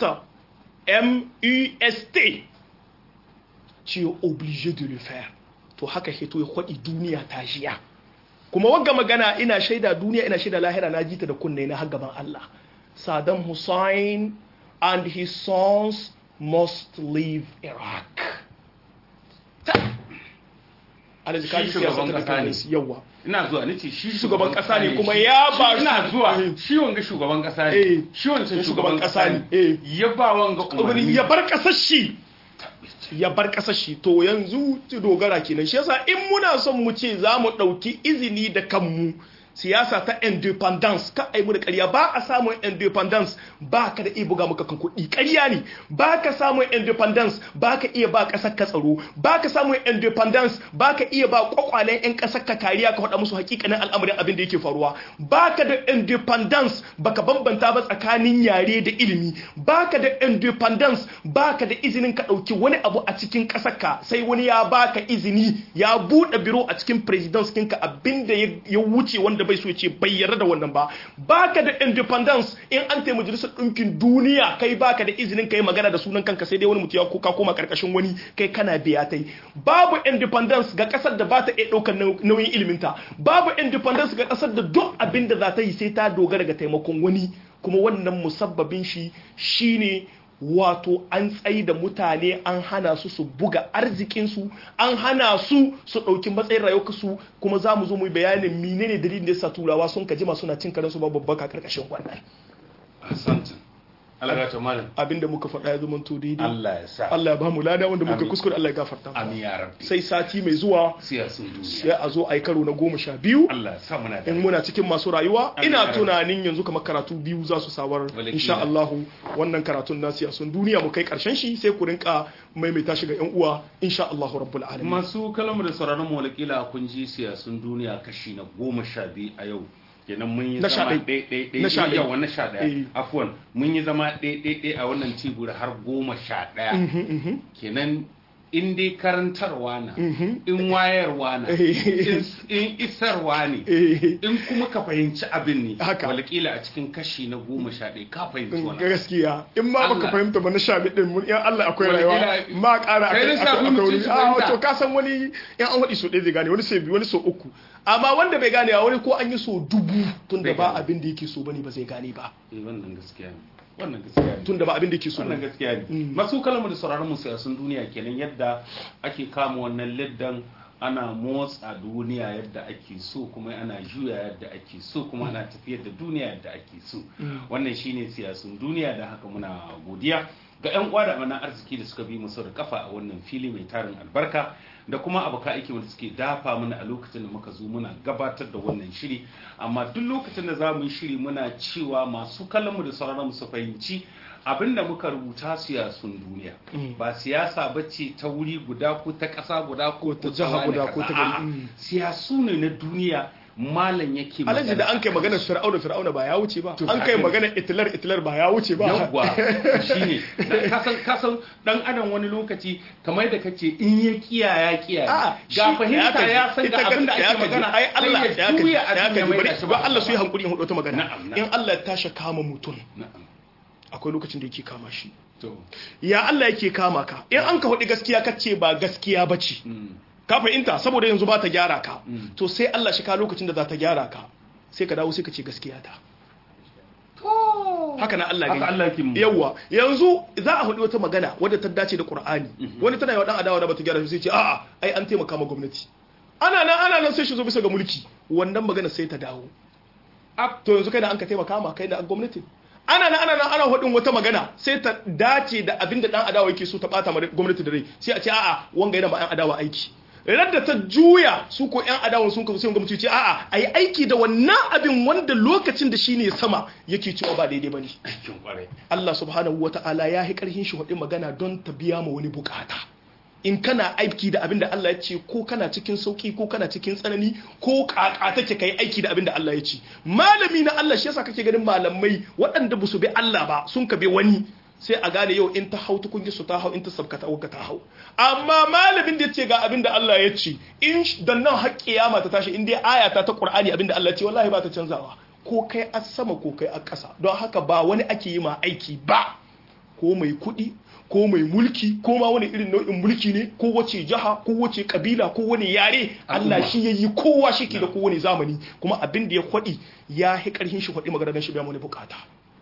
m-u-s-t ce obligé de le faire to haka hito ya kwaɗi duniya ta shiya kuma wagga magana ina shaida duniya ina shaida lahira na jita da kunne na har gaban Allah Saddam Hussein and his sons must leave Iraq alaji kaji siyasa ta da yawa ina zuwa nace shi shugaban kasa ne kuma ya ba ina zuwa shi wanga shugaban kasa ne shi wancan shugaban kasa ne ya ba wanga umarni ya bar kasar shi ya bar kasar shi to yanzu dogara kenan shi yasa in muna son mu ce za mu ɗauki izini da kanmu siyasa ta independence ka ai mu da ƙarya ba a samun independence ba ka da iya buga maka kan kuɗi ƙarya ne ba ka samun independence ba ka iya ba ƙasar ka tsaro ba ka samun independence ba ka iya ba kwakwalen 'yan ƙasar ka kariya ka faɗa musu hakikanin al'amarin abin da yake faruwa ba ka da independence ba ka bambanta ba tsakanin yare da ilimi ba ka da independence ba ka da izinin ka ɗauki wani abu a cikin ƙasar ka sai wani ya ba ka izini ya buɗe biro a cikin presidence ɗinka abin da ya wuce wanda bai so ya ce bai yarda da wannan ba baka da independence in an taimaki majalisar ɗinkin duniya kai baka da izinin kai magana da sunan kanka sai dai wani mutum ya kuka koma karkashin wani kai kana biya tai babu independence ga kasar da ba ta iya ɗaukar nauyin iliminta babu independence ga kasar da duk abin da za ta yi sai ta dogara ga taimakon wani kuma wannan musabbabin shi shine wato an tsayi da mutane an hana su su buga arzikinsu an hana su su ɗauki matsayin rayuwarsu kuma za mu zo mu bayanin menene dalilin da yasa turawa sun kajima suna cin karansu ba babbaka karkashin wannan abinda muka faɗa ya zama to daidai Allah ya sa Allah ya ba mu lada wanda muka kuskure Allah ya gafarta amin ya rabbi sai sati mai zuwa siyasun duniya sai a zo a yi karo na goma sha biyu Allah ya sa muna da in muna cikin masu rayuwa ina tunanin yanzu kamar karatu biyu za su sawar insha Allah wannan karatun na siyasun duniya mu kai karshen shi sai ku rinka maimaita shi ga yan uwa insha Allah rabbul alamin masu kalamu da sauraron mu walakila kun ji siyasun duniya kashi na goma sha biyu a yau kenan mun yi zama ɗaiɗaiɗai na sha yawa na sha ɗaya afuwan mun yi zama ɗaiɗaiɗai a wannan tibur har goma sha ɗaya kenan in dai karantarwa na in wayarwa na in isarwa ne in kuma ka fahimci abin ne walƙila a cikin kashi na goma sha ɗaya ka fahimci wani gaskiya in ma baka fahimta ba na sha ɗin mun yan Allah akwai rayuwa ma ƙara akai wani a to ka san wani yan an waɗi so ɗaya zai gane wani sai biyu wani so uku amma wanda bai gane wani ko an yi so dubu tun da ba abin da yake so bane ba zai gane ba wannan gaskiya ne wannan gaskiya ne tun da ba abin da ke so wannan gaskiya ne masu kalmar da sauraron mu siyasun duniya kenan yadda ake kama wannan liddan ana motsa duniya yadda ake so kuma ana juya yadda ake so kuma ana tafiyar da duniya yadda ake so wannan shine siyasun duniya da haka muna godiya ga 'yan uwa da amana arziki da suka bi mu da kafa a wannan fili mai tarin albarka da kuma abokan aiki wanda suke dafa mana a lokacin da muka zo muna gabatar da wannan shiri amma duk lokacin da za mu yi shiri muna cewa masu kallonmu da sauraron su fahimci abinda muka rubuta siyasun duniya ba siyasa ba ce ta wuri guda ko ta ƙasa guda ko ta jiha guda ko ta gari siyasu ne na duniya malam yake magana alaji da an kai maganar fir'auna fir'auna ba ya wuce ba an kai maganar itlar itlar ba ya wuce ba yawwa shine kasan kasan dan adam wani lokaci kamar da kace in ya kiya ya kiya ga fahimta ya san ga abin da ake magana ai Allah ya kaji ya kaji bari ba Allah su yi hankuri in hudu ta magana in Allah ya tashi kama mutum akwai lokacin da yake kama shi ya Allah yake kama ka in an ka hudu gaskiya kace ba gaskiya bace ka fahimta saboda yanzu ba ta gyara ka to sai Allah shi ka lokacin da za ta gyara ka sai ka dawo sai ka ce gaskiya ta haka na Allah gani yawa yanzu za a hudu wata magana wadda ta dace da Qur'ani wani tana yawa dan adawa da bata gyara sai ce a'a ai an taimaka ma gwamnati ana nan ana nan sai shi zo bisa ga mulki wannan magana sai ta dawo to yanzu kai da an ka taimaka ma kai da gwamnati ana nan ana nan ana hudin wata magana sai ta dace da abin da dan adawa yake so ta bata ma gwamnati da rai sai a ce a'a wanga yana ma yan adawa aiki da ta juya su ko yan adawan sun kasu sai gwamnati ce a'a ayi aiki da wannan abin wanda lokacin da shine sama yake cewa ba daidai bane Allah subhanahu wataala ya yi karhin shi hudin magana don ta biya ma wani bukata in kana aiki da abin da Allah ya ce ko kana cikin sauki ko kana cikin tsanani ko kaka take kai aiki da abin da Allah ya ce malami na Allah shi yasa kake ganin malamai waɗanda ba su bi Allah ba sun ka bi wani sai a gane yau in ta hau tukungi su ta hau in ta sabka ta ta hau amma malamin da ya ce ga abin da Allah ya ce in dan nan har kiyama ta tashi in dai aya ta ta Qur'ani abin da Allah ya ce wallahi ba ta canzawa ko kai a sama ko kai a ƙasa don haka ba wani ake yi ma aiki ba ko mai kuɗi ko mai mulki ko ma wani irin nau'in mulki ne ko wace jiha ko wace kabila ko wani yare Allah shi ya yi kowa shi ke da kowane zamani kuma abin da ya kwaɗi ya hi ƙarfin shi kwaɗi magana shi biya wani bukata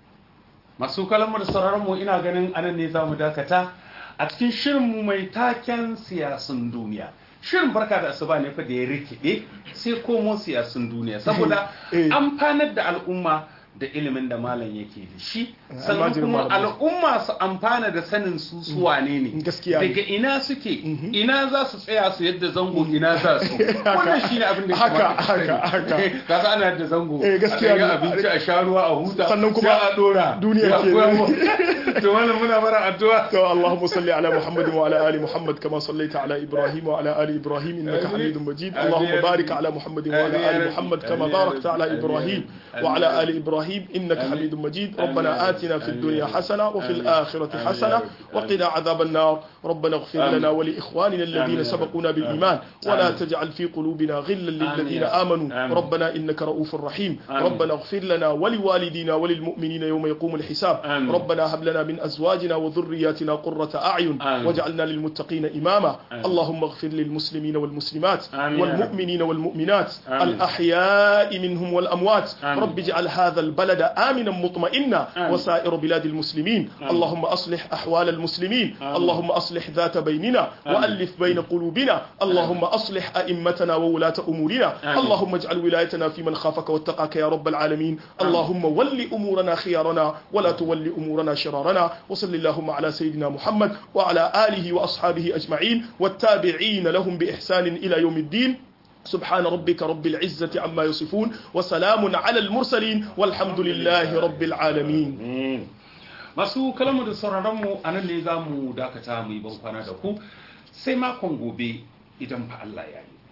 masu kalamar da sauraron mu ina ganin anan ne za mu dakata a cikin shirin mu mai taken siyasun duniya shirin barka da asuba ne fa da ya rikide sai komo siyasun duniya saboda amfanar da al'umma da ilimin da malam yake da shi sannan kuma al'umma su amfana da sanin su su wane ne daga ina suke ina za su tsaya su yadda zango ina za su wannan shi ne abin da haka haka haka ka sa ana da zango gaskiya ga abinci a sha ruwa a huta sannan kuma a dora duniya ke to wannan muna bara addu'a to Allahumma salli ala Muhammad wa ala ali Muhammad kama sallaita ala Ibrahim wa ala ali Ibrahim innaka Hamidum Majid Allahumma barik ala Muhammad wa ala ali Muhammad kama barakta ala Ibrahim wa ala ali Ibrahim إبراهيم إنك حميد مجيد ربنا آتنا في الدنيا حسنة وفي الآخرة حسنة وقنا عذاب النار ربنا اغفر لنا ولإخواننا الذين سبقونا بالإيمان ولا تجعل في قلوبنا غلا للذين آمنوا ربنا إنك رؤوف رحيم ربنا اغفر لنا ولوالدينا وللمؤمنين يوم يقوم الحساب ربنا هب لنا من أزواجنا وذرياتنا قرة أعين واجعلنا للمتقين إماما اللهم اغفر للمسلمين والمسلمات والمؤمنين والمؤمنات الأحياء منهم والأموات رب اجعل هذا البلد آمنا مطمئنا وسائر بلاد المسلمين اللهم أصلح أحوال المسلمين اللهم أصلح ذات بيننا وألف بين قلوبنا اللهم أصلح أئمتنا وولاة أمورنا اللهم اجعل ولايتنا في من خافك واتقاك يا رب العالمين اللهم ول أمورنا خيارنا ولا تول أمورنا شرارنا وصل اللهم على سيدنا محمد وعلى آله وأصحابه أجمعين والتابعين لهم بإحسان إلى يوم الدين سبحان ربك رب العزة عما يصفون وسلام على المرسلين والحمد لله رب العالمين masu kalamu da sauraronmu a nan ne za mu dakata mu yi ban kwana da ku sai makon gobe idan fa Allah ya yi